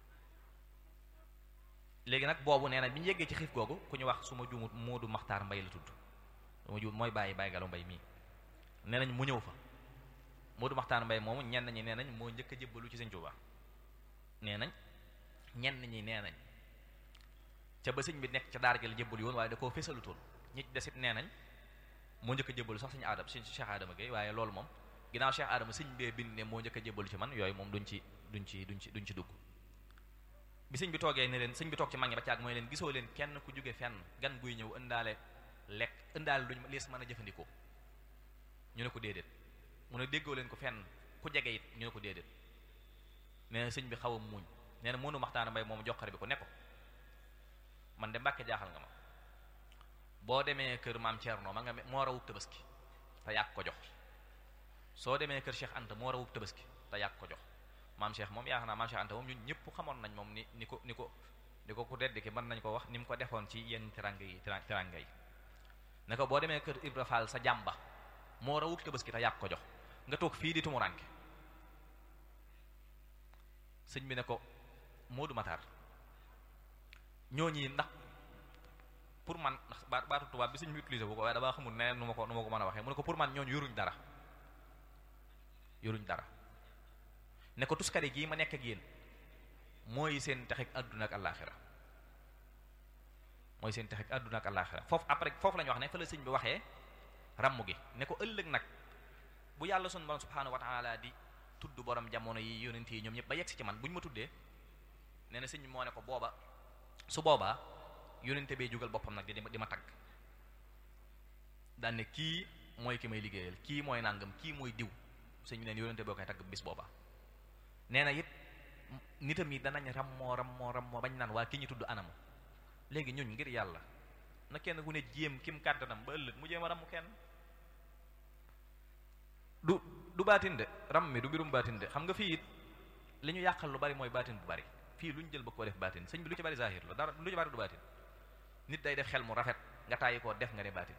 léegi nag boobu nee na bi ñu yeggee ci xiif googu ku ñu wax su ma juumut Moodu Maxtaar Mbay la tudd su ma juumut mooy bàyyi bàyyi galo mbay mii nee nañ mu ñëw fa Moodu Maxtaar Mbay moomu ñenn ñi nee nañ moo njëkk a jébbalu ci Sëñ Tuubaa nee nañ ñenn ñi nee nañ ca ba sëñ bi nekk ca daara gi la jébbalu yoon waaye da koo fésalutoon ñi ci desit nee nañ moo njëkk a jébbalu sax sëñ Adama sëñ Cheikh Adama Gueye waaye loolu moom ginnaaw Cheikh Adama sëñ bee bind ne moo njëkk a jébbalu ci man yooyu moom duñ ci duñ ci duñ ci duñ ci dugg bi sëñ bi toogee ne leen sëñ bi toog ci mag ñi ba caag mooy leen gisoo leen kenn ku jóge fenn gan guy ñëw ëndaale lekk ëndaale luñ lees mën a jëfandikoo ñu ne ko déedéet mu ne déggoo leen ko fenn ku jege it ñu ne ko déedéet nee na sëñ bi xaw a muuñ nee na mënu maxtaana mbay moom joxare bi ko ne ko man de mbàkke jaaxal nga ma boo demee kër maam Thierno ma nga moo rawub tabaski te yàgg ko jox soo demee kër Cheikh Anta moo rawub tabaski te yàgg ko jox maam Cheikh moom yaakaar naa maam Cheikh Anta moom ñun ñëpp xamoon nañ moom ni ni ko ni ko ni ko ku dedd ki mën nañ ko wax ni mu ko defoon ci yenn teranga yi teranga yi ne ko boo demee kër Ibra Fall sa jàmba moo rawub tabaski te yàgg ko jox nga toog fii di tumuranke sëñ bi ne ko Moodu Matar ñooñi ndax pour man ndax baatu tubaab bi sëñ bi utilisé bu ko waaye damaa xamul neneen nu ma ko nu ma ko mën a waxee mu ne ko pour man ñooñu yoruñ dara yoruñ dara ne ko tuskare gii ma nekk ak yéen mooy seen texeg àdduna ak àllaaxira mooy seen texeg àdduna ak àllaaxira foofu après foofu la ñu wax ne fa la sëñ bi waxee ramm gi ne ko ëllëg nag bu yàlla sunu borom subhaanahu wa taala di tudd borom jamono yi yonent yi ñoom ñëpp ba yegg si ci man bu ñu ma tuddee nee na sëñ bi moo ne ko booba su boobaa yonente bee jugal boppam nag di di ma tagg daan ne kii mooy ki may liggéeyal kii mooy nangam kii mooy diw sëñ bi neen yonente boo koy tagg bis boobaa nee na it nitam yi danañ rammoo rammoo rammoo bañ naan waa ki ñu tudd anamu léegi ñun ngir yàlla na kenn ku ne jéem kim kàttanam ba ëllëg mu jéem a ramm kenn du du baatin de ram mi du mbirum baatin de xam nga fii it li ñu yàqal lu bari mooy baatin bu bari fii lu ñu jël ba koo def baatin sëñ bi lu ci bari zahir la dara lu ci bari du baatin nit day def xel mu rafet nga tàyyi koo def nga ne baatin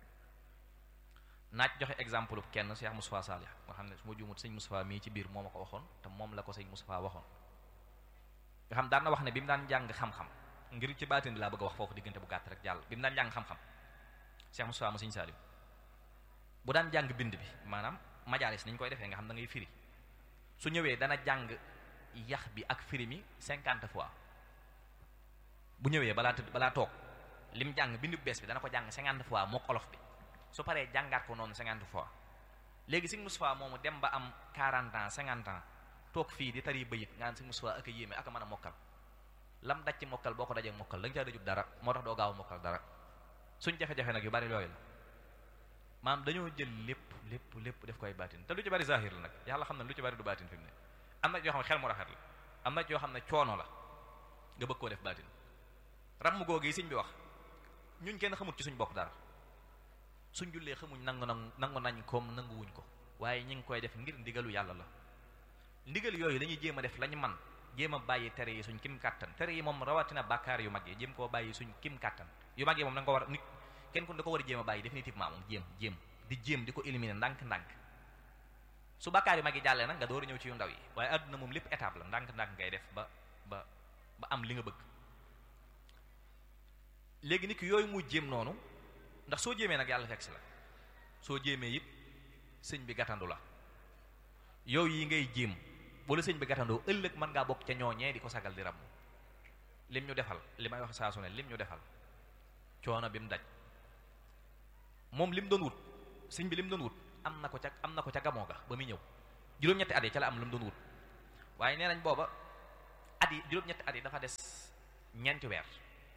naaj joxe exemple kenn Cheikh Moustapha Salih nga xam ne su ma juumut sëñ Moustapha mii ci biir moo ma ko waxoon te moom la ko sëñ Moustapha waxoon nga xam daan na wax ne bi mu daan jàng xam-xam ngir ci baatin laa bëgg a wax foofu diggante bu gàtt rek jàll bi mu daan jàng xam-xam Cheikh Moustapha mu sëñ Salim bu daan jàng bind bi maanaam majaalis ni ñu koy defee nga xam da ngay firi su ñëwee dana jàng yax bi ak firi mi cinquante fois bu ñëwee balaa tëdd balaa toog lim jàng bindu bees bi dana ko jàng cinquante fois mook olof bi su paree jàngaat ko noonu cinquante fois léegi sëñ Moustapha moomu dem ba am quarante ans cinquante ans toog fii di tari bayit nga naan sëñ Moustapha ak a yéeme ak a mën a mokkal lam daj ci mokkal boo ko dajee mokkal da nga caa dajub dara moo tax doo gaaw mokkal dara suñ jafe-jafe nag yu bari yooyu la maam dañoo jël lépp lépp lépp def koy baatin te lu ci bari zahir la nag yàlla xam ne lu ci bari du baatin fi mu ne am na yoo xam ne xel mu rafet la am na yoo xam ne coono la nga bëgg koo def baatin ramm googu yi sëñ bi wax ñun kenn xamut ci suñ bopp dara suñ jullee xamuñ nangu nangu nangu nañ koom nanguwuñ ko waaye ñu ngi koy def ngir ndigalu yàlla la ndigal yooyu dañuy jéem a def lañu man jéem a bàyyi tere yi suñ kim kàttan tere yi moom rawatina bàkkaar yu mag yi jéem koo bàyyi suñ kim kàttan yu mag yi moom da nga ko war nit kenn ku da ko war a jéem a bàyyi définitivement moom jéem jéem di jéem di ko éliminer ndànk-ndànk su bàkkaar yu mag yi jàllee nag nga door a ñëw ci yu ndaw yi waaye àdduna moom lépp étape la ndànk-ndànk ngay def ba ba ba am li nga bëgg léegi nit ki yooyu muy jéem noonu ndax soo jéemee nag yàlla fekk si la soo jéemee it sëñ bi gàttandu la yow yi ngay jéem wala sëñ bi gàttandoo ëllëg mën ngaa bokk ca ñooñee di ko sagal di ram lim ñu defal li may wax saa su ne lim ñu defal coono bi mu daj moom lim doon wut sëñ bi lim doon wut am na ko ca am na ko ca gamoo ga ba muy ñëw juróom-ñetti at yi ca la am lu mu doon wut waaye nee nañ booba at yi juróom-ñetti at yi dafa des ñeenti weer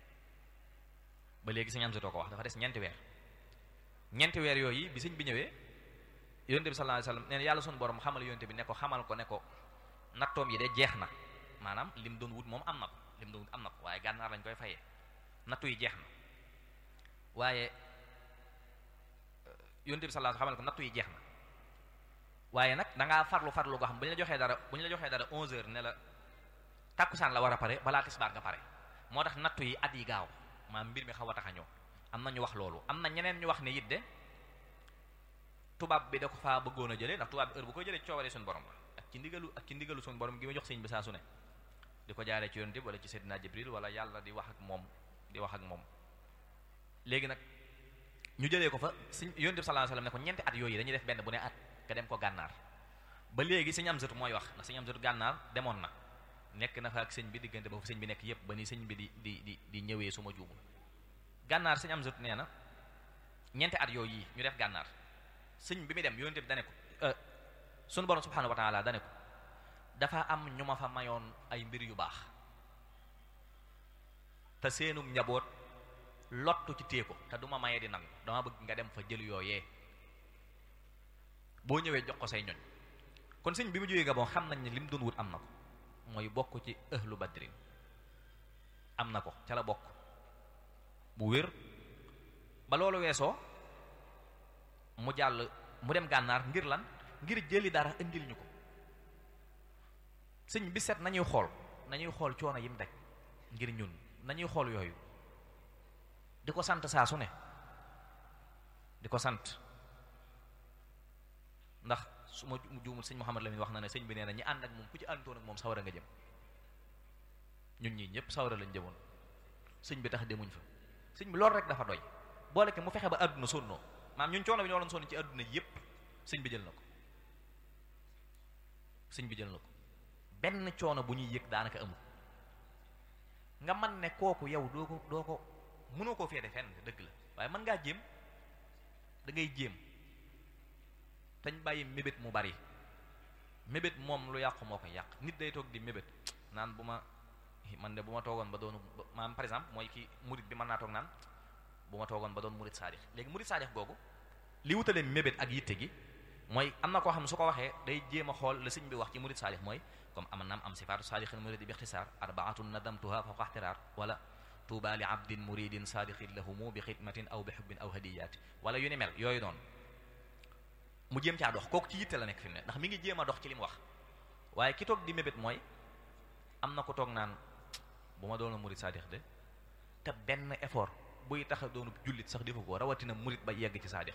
ba léegi sëñ am sotoo ko wax dafa des ñeenti weer ñeenti weer yooyu bi sëñ bi ñëwee yonte bi sallallahu alayhi wasallam nee na yàlla sunu borom xamal yonte bi ne ko xamal ko ne ko nattoom yi de jeex na maanaam lim doon wut moom am na ko lim doon wut am na ko waaye gànnaar lañ koy fayee nattu yi jeex na waaye yonte bi sallallahu alayhi wasallam xamal ko nattu yi jeex na waaye nag da ngaa farlu farlu goo xam bu ñu la joxee dara bu ñu la joxee dara 11 heures ne la tàkkusaan la war a pare balaa tisbaar nga pare moo tax nattu yi at yi gaaw maam mbir mi xaw a tax a ñëw am na ñu wax loolu am na ñeneen ñu wax ne it de tubaab bi da ko faa bëggoon a jëlee ndax tubaab bi heure bu koy jëlee coowaree suñu borom la ak ci ndigalu ak ci ndigalu suñu borom gi ma jox sëñ bi saa su ne di ko jaaree ci yonent bi wala ci Seydina Jibril wala yàlla di wax ak moom di wax ak moom léegi nag ñu jëlee ko fa sëñ yonent bi sallallahu alayhi wasallam ne ko ñeenti at yooyu dañuy def benn bu ne at nga dem ko gànnaar ba léegi sëñ Amsatu mooy wax ndax sëñ Amsatu gànnaar demoon na nekk na fa ak sëñ bi diggante ba fu sëñ bi nekk yépp ba ni sëñ bi di di di di ñëwee su ma juumul gànnaar sëñ Amsatu nee na ñeenti at yooyu yi ñu def gànnaar sëñ bi muy dem yonent bi dane ko sunu borom subhanahu wa ta'ala dane ko dafa am ñu ma fa mayoon ay mbir yu baax te seenug njaboot lottu ci téye ko te du ma mayee di nangu dama bëgg nga dem fa jël yooyee boo ñëwee jox ko say ñoñ kon sëñ bi mu jógee Gabon xam nañ ne li mu doon wut am na ko mooy bokk ci ahlu badrin am na ko ca la bokk bu wér ba loolu weesoo mu jàll mu dem gànnaar ngir lan ngir jëli dara indil ñu ko sëñ bi set nañuy xool nañuy xool coono yim daj ngir ñun nañuy xool yooyu di ko sant saa su ne di ko sant ndax su ma juumul sëñ Mouhamad Lamine wax na ne sëñ bi nee na ñi ànd ak moom ku ci àndoon ak moom sawara nga jëm ñun ñii ñëpp sawara lañ jëmoon sëñ bi tax demuñ fa sëñ bi loolu rek dafa doy boole ke mu fexe ba àdduna sonnoo maam ñun coono bi ñoo doon sonn ci àdduna yépp sëñ bi jël na ko sëñ bi jël na ko benn coono bu ñuy yëg daanaka amul nga man ne kooku yow doo ko doo ko mënoo koo féete fenn dëgg la waaye mën ngaa jéem da ngay jéem tañ bàyyi mébét mu bari mébét moom lu yàqu moo koy yàq nit day toog di mébét naan bu ma man de bu ma toogoon ba doonu maanaam par exemple mooy ki murit bi mën naa toog naan bu ma toogoon ba doon murit saadix léegi murit saadix googu li wutalee mébét ak yitte gi mooy am na koo xam ne su ko waxee day jéem a xool la sëñ bi wax ci murit saadix mooy comme am naam am sifaatu saadixin muridi bi ixtisaar arbaatun nadamtuha fawqa ixtiraar wala tuuba li abdin muridin saadixin lahumu bi xidmatin aw bi xubbin aw hadiyaati wala yu ni mel yooyu noonu mu jéem caa dox kooku ci yitte la nekk fi mu ne ndax mi ngi jéem a dox ci li mu wax waaye ki toog di mébét mooy am na ko toog naan bu ma doon murid saadix de te benn effort buy tax a doonu jullit sax defu ko rawatina murid ba yegg ci saadix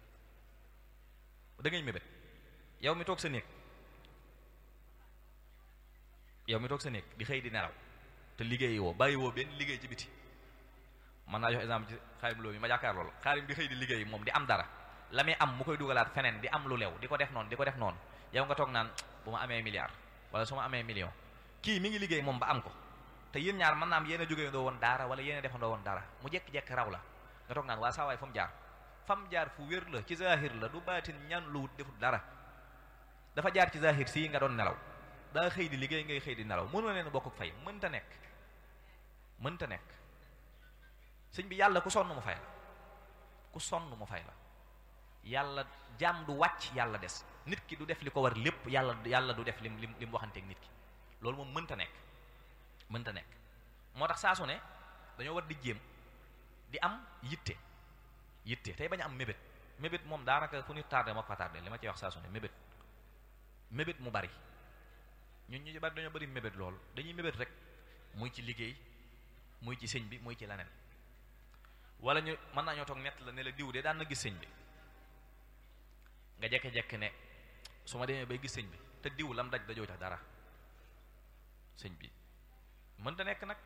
da ngay mébét yow mi toog sa néeg yow mi toog sa néeg di xëy di nelaw te liggéeyi woo bàyyi woo benn liggéey ci biti mën naa jox exemple ci xaarim loolu mi ma jàkkaar loolu xaarim di xëy di liggéey moom di am dara la muy am mu koy dugalaat feneen di am lu lew di ko def noonu di ko def noonu yow nga toog naan bu ma amee milliard wala su ma amee million kii mi ngi liggéey moom ba am ko te yéen ñaar mën naa am yéen a jógee ndoo woon daara wala yéen a defandoo woon dara mu jekki-jekki raw la nga toog naan waa saa waay fa mu jaar fa mu jaar fu wér la ci zahir la du baatin ñan lu wut defut dara dafa jaar ci zahir sii nga doon nelaw daa xëy di liggéey ngay xëy di nelaw mënoo leen bokk fay mënta nekk mënta nekk sëñ bi yàlla ku sonn mu fay la ku sonn mu fay la yàlla jaam du wàcc yàlla des nit ki du def li ko war lépp yàlla yàlla du def lim lim li mu waxanteeg nit ki loolu moom mënta nekk mënta nekk moo tax saa su ne dañoo war di jéem di am yitte yitte tey bañ a am mébét mébét moom daanaka fu ñu tardé moo ko fa tardé li ma ciy wax saa su ne mébét mébét mu bari ñun ñu bari dañoo bari mébét loolu dañuy mébét rek muy ci liggéey muy ci sëñ bi muy ci leneen wala ñu mën naa ñoo toog nett la ne la diw de daan na gis sëñ bi nga jekke-jekke ne su ma demee bay gis sëñ bi te diw lam daj dajoo tax dara sëñ bi mënta nekk nag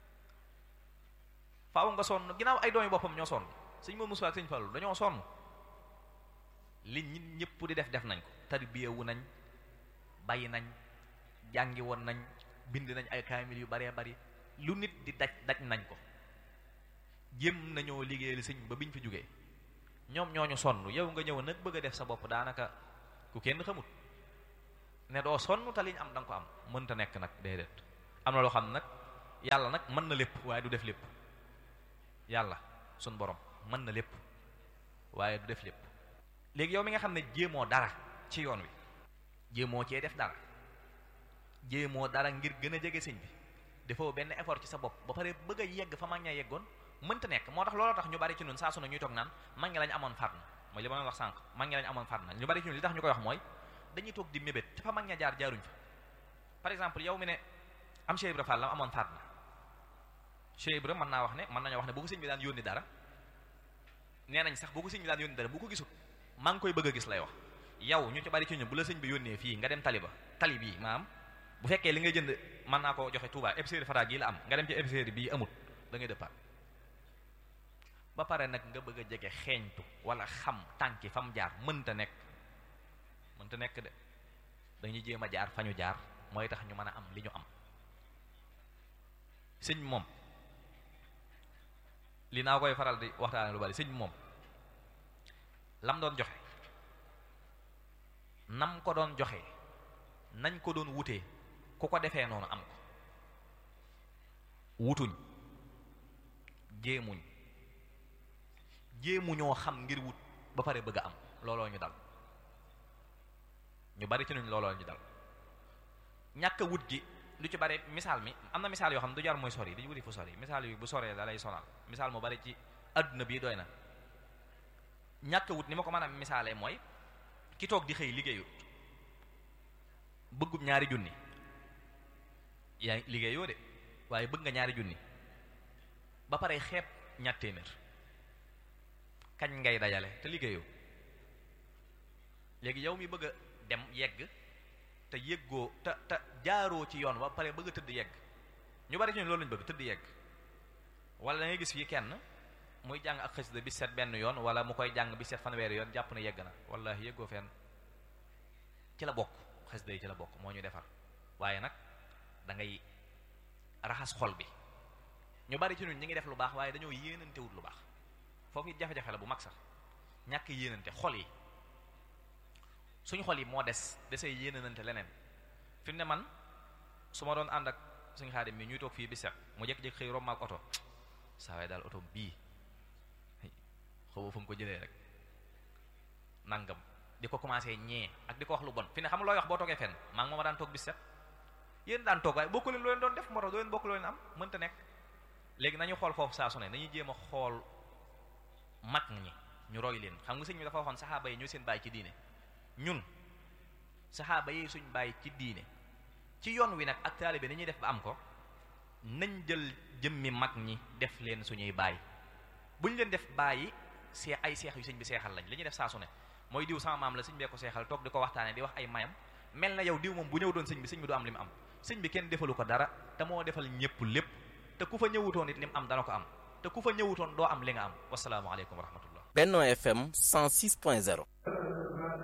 faaw nga sonn ginnaaw ay doomi boppam ñoo sonn sëñ moom Musaa ak sëñ Fallu dañoo sonn li nit ñëpp di def def nañ ko tarbiya wu nañ bàyyi nañ jàngi woon nañ bind nañ ay kaamil yu baree bari lu nit di daj daj nañ ko jéem nañoo liggéeyal sëñ ba biñ fi jógee ñoom ñooñu sonn yow nga ñëw nag bëgg a def sa bopp daanaka ku kenn xamut ne doo sonn te liñ am da nga ko am mënta nekk nag déedéet am na loo xam nag yàlla nag mën na lépp waaye du def lépp yàlla sun borom mën na lépp waaye du def lépp léegi yow mi nga xam ne jéemoo dara ci yoon wi jéemoo cee def dara jéemoo dara ngir gën a jege sëñ bi defoo benn effort ci sa bopp ba pare bëgg a yegg fa mag ña yeggoon mënta nekk moo tax looloo tax ñu bari ci ñun saa su ne ñuy toog naan mag ñi lañ amoon faat na mooy li ma wax sànq mag ñi lañ amoon faat na ñu bari ci ñun li tax ñu koy wax mooy dañuy toog di mébét te fa mag ña jaar jaaruñ fa par exemple yow mi ne am Cheikh Ibra Fall la amoon faat na Cheikh Ibra mën naa wax ne mën nañoo wax ne bu ko sëñ bi daan yónni dara nee nañ sax bu ko sëñ bi daan yónni dara bu ko gisul maa ngi koy bëgg a gis lay wax yow ñu ci bari ci ñun bu la sëñ bi yónnee fii nga dem tali ba tali bii maam bu fekkee li nga jënd mën naa ko joxe Touba épicerie Fara gii la am nga dem ci épicerie bii amut da ngay départ ba pare nag nga bëgg a jege xeeñtu wala xam tànki fa mu jaar mënta nekk mënta nekk de dañuy jéem a jaar fa ñu jaar mooy tax ñu mën a am li ñu am sëñ moom li naa koy faral di waxtaane lu bari sëñ moom lam doon joxe nam ko doon joxe nañ ko doon wutee ku ko defee noonu am ko wutuñ jéemuñ jéemuñoo xam ngir wut ba pare bëgg a am looloo ñu dal ñu bari ci nuñ looloo ñu dal ñàkk a wut gi lu ci bari misaal mi am na misaal yoo xam ne du jar muy sori dañu wuti fu sori misaal yu bu soree da lay sonal misaal mu bari ci adduna bii doy na ñàkk a wut ni ma ko mën a misaalee mooy ki toog di xëy liggéeyut bëggub ñaari junni yaa liggéeyoo de waaye bëgg nga ñaari junni ba pare xeeb ñaar téeméer kañ ngay dajale te liggéeyoo léegi yow mi bëgg a dem yegg te yëggoo te te jaaroo ci yoon ba pare bëgg a tëdd yegg ñu bari ci ñun loolu lañu bëgg tëdd yegg wala da ngay gis fii kenn muy jàng ak xasida bi set benn yoon wala mu koy jàng bi set fanweeri yoon jàpp ne yegg na wallahi yëggoo fenn ci la bokk xasida yi ci la bokk moo ñu defar waaye nag da ngay raxas xol bi ñu bari ci ñun ñi ngi def lu baax waaye dañoo yéenante wut lu baax foofu it jafe-jafe la bu mag sax ñàkk yéenante xol yi suñu xol yi moo des desee yéenante leneen fi mu ne man su ma doon ànd ak suñu xaadim mi ñuy toog fii bi set mu jékki-jékki xëy romb ak oto saa waay daal oto bii xaw fu mu ko jëlee rek nangam di ko commencé ñee ak di ko wax lu bon fi ne xam nga looy wax boo toogee fenn maa ngi mooma daan toog bi set yéen daan toog waaye bokku leen loo leen doon def moo tax doo leen bokk loo leen am mënta nekk léegi nañu xool foofu saa su ne nañuy jéem a xool mag ñi ñu roy leen xam nga sëñ bi dafa waxoon saxaaba yi ñooy seen bàyyi ci diine ñun saxaaba yi suñ bàyyi ci diine ci yoon wi nag ak taalibe ni ñuy def ba am ko nañ jël jëmmi mag ñi def leen suñuy baay bu ñu leen def bàyyi see ay seex yu sëñ bi seexal lañ li ñuy def saa su ne mooy diw sama maam la sëñ bee ko seexal toog di ko waxtaane di wax ay mayam mel na yow diw moom bu ñëw doon sëñ bi sëñ bi du am li mu am sëñ bi kenn defalu ko dara te moo defal ñëpp lépp te ku fa ñëwutoon it li mu am dana ko am te ku fa ñëwutoon doo am li nga am wasalaamaaleykum wa rahmatullah Benno FM 106.0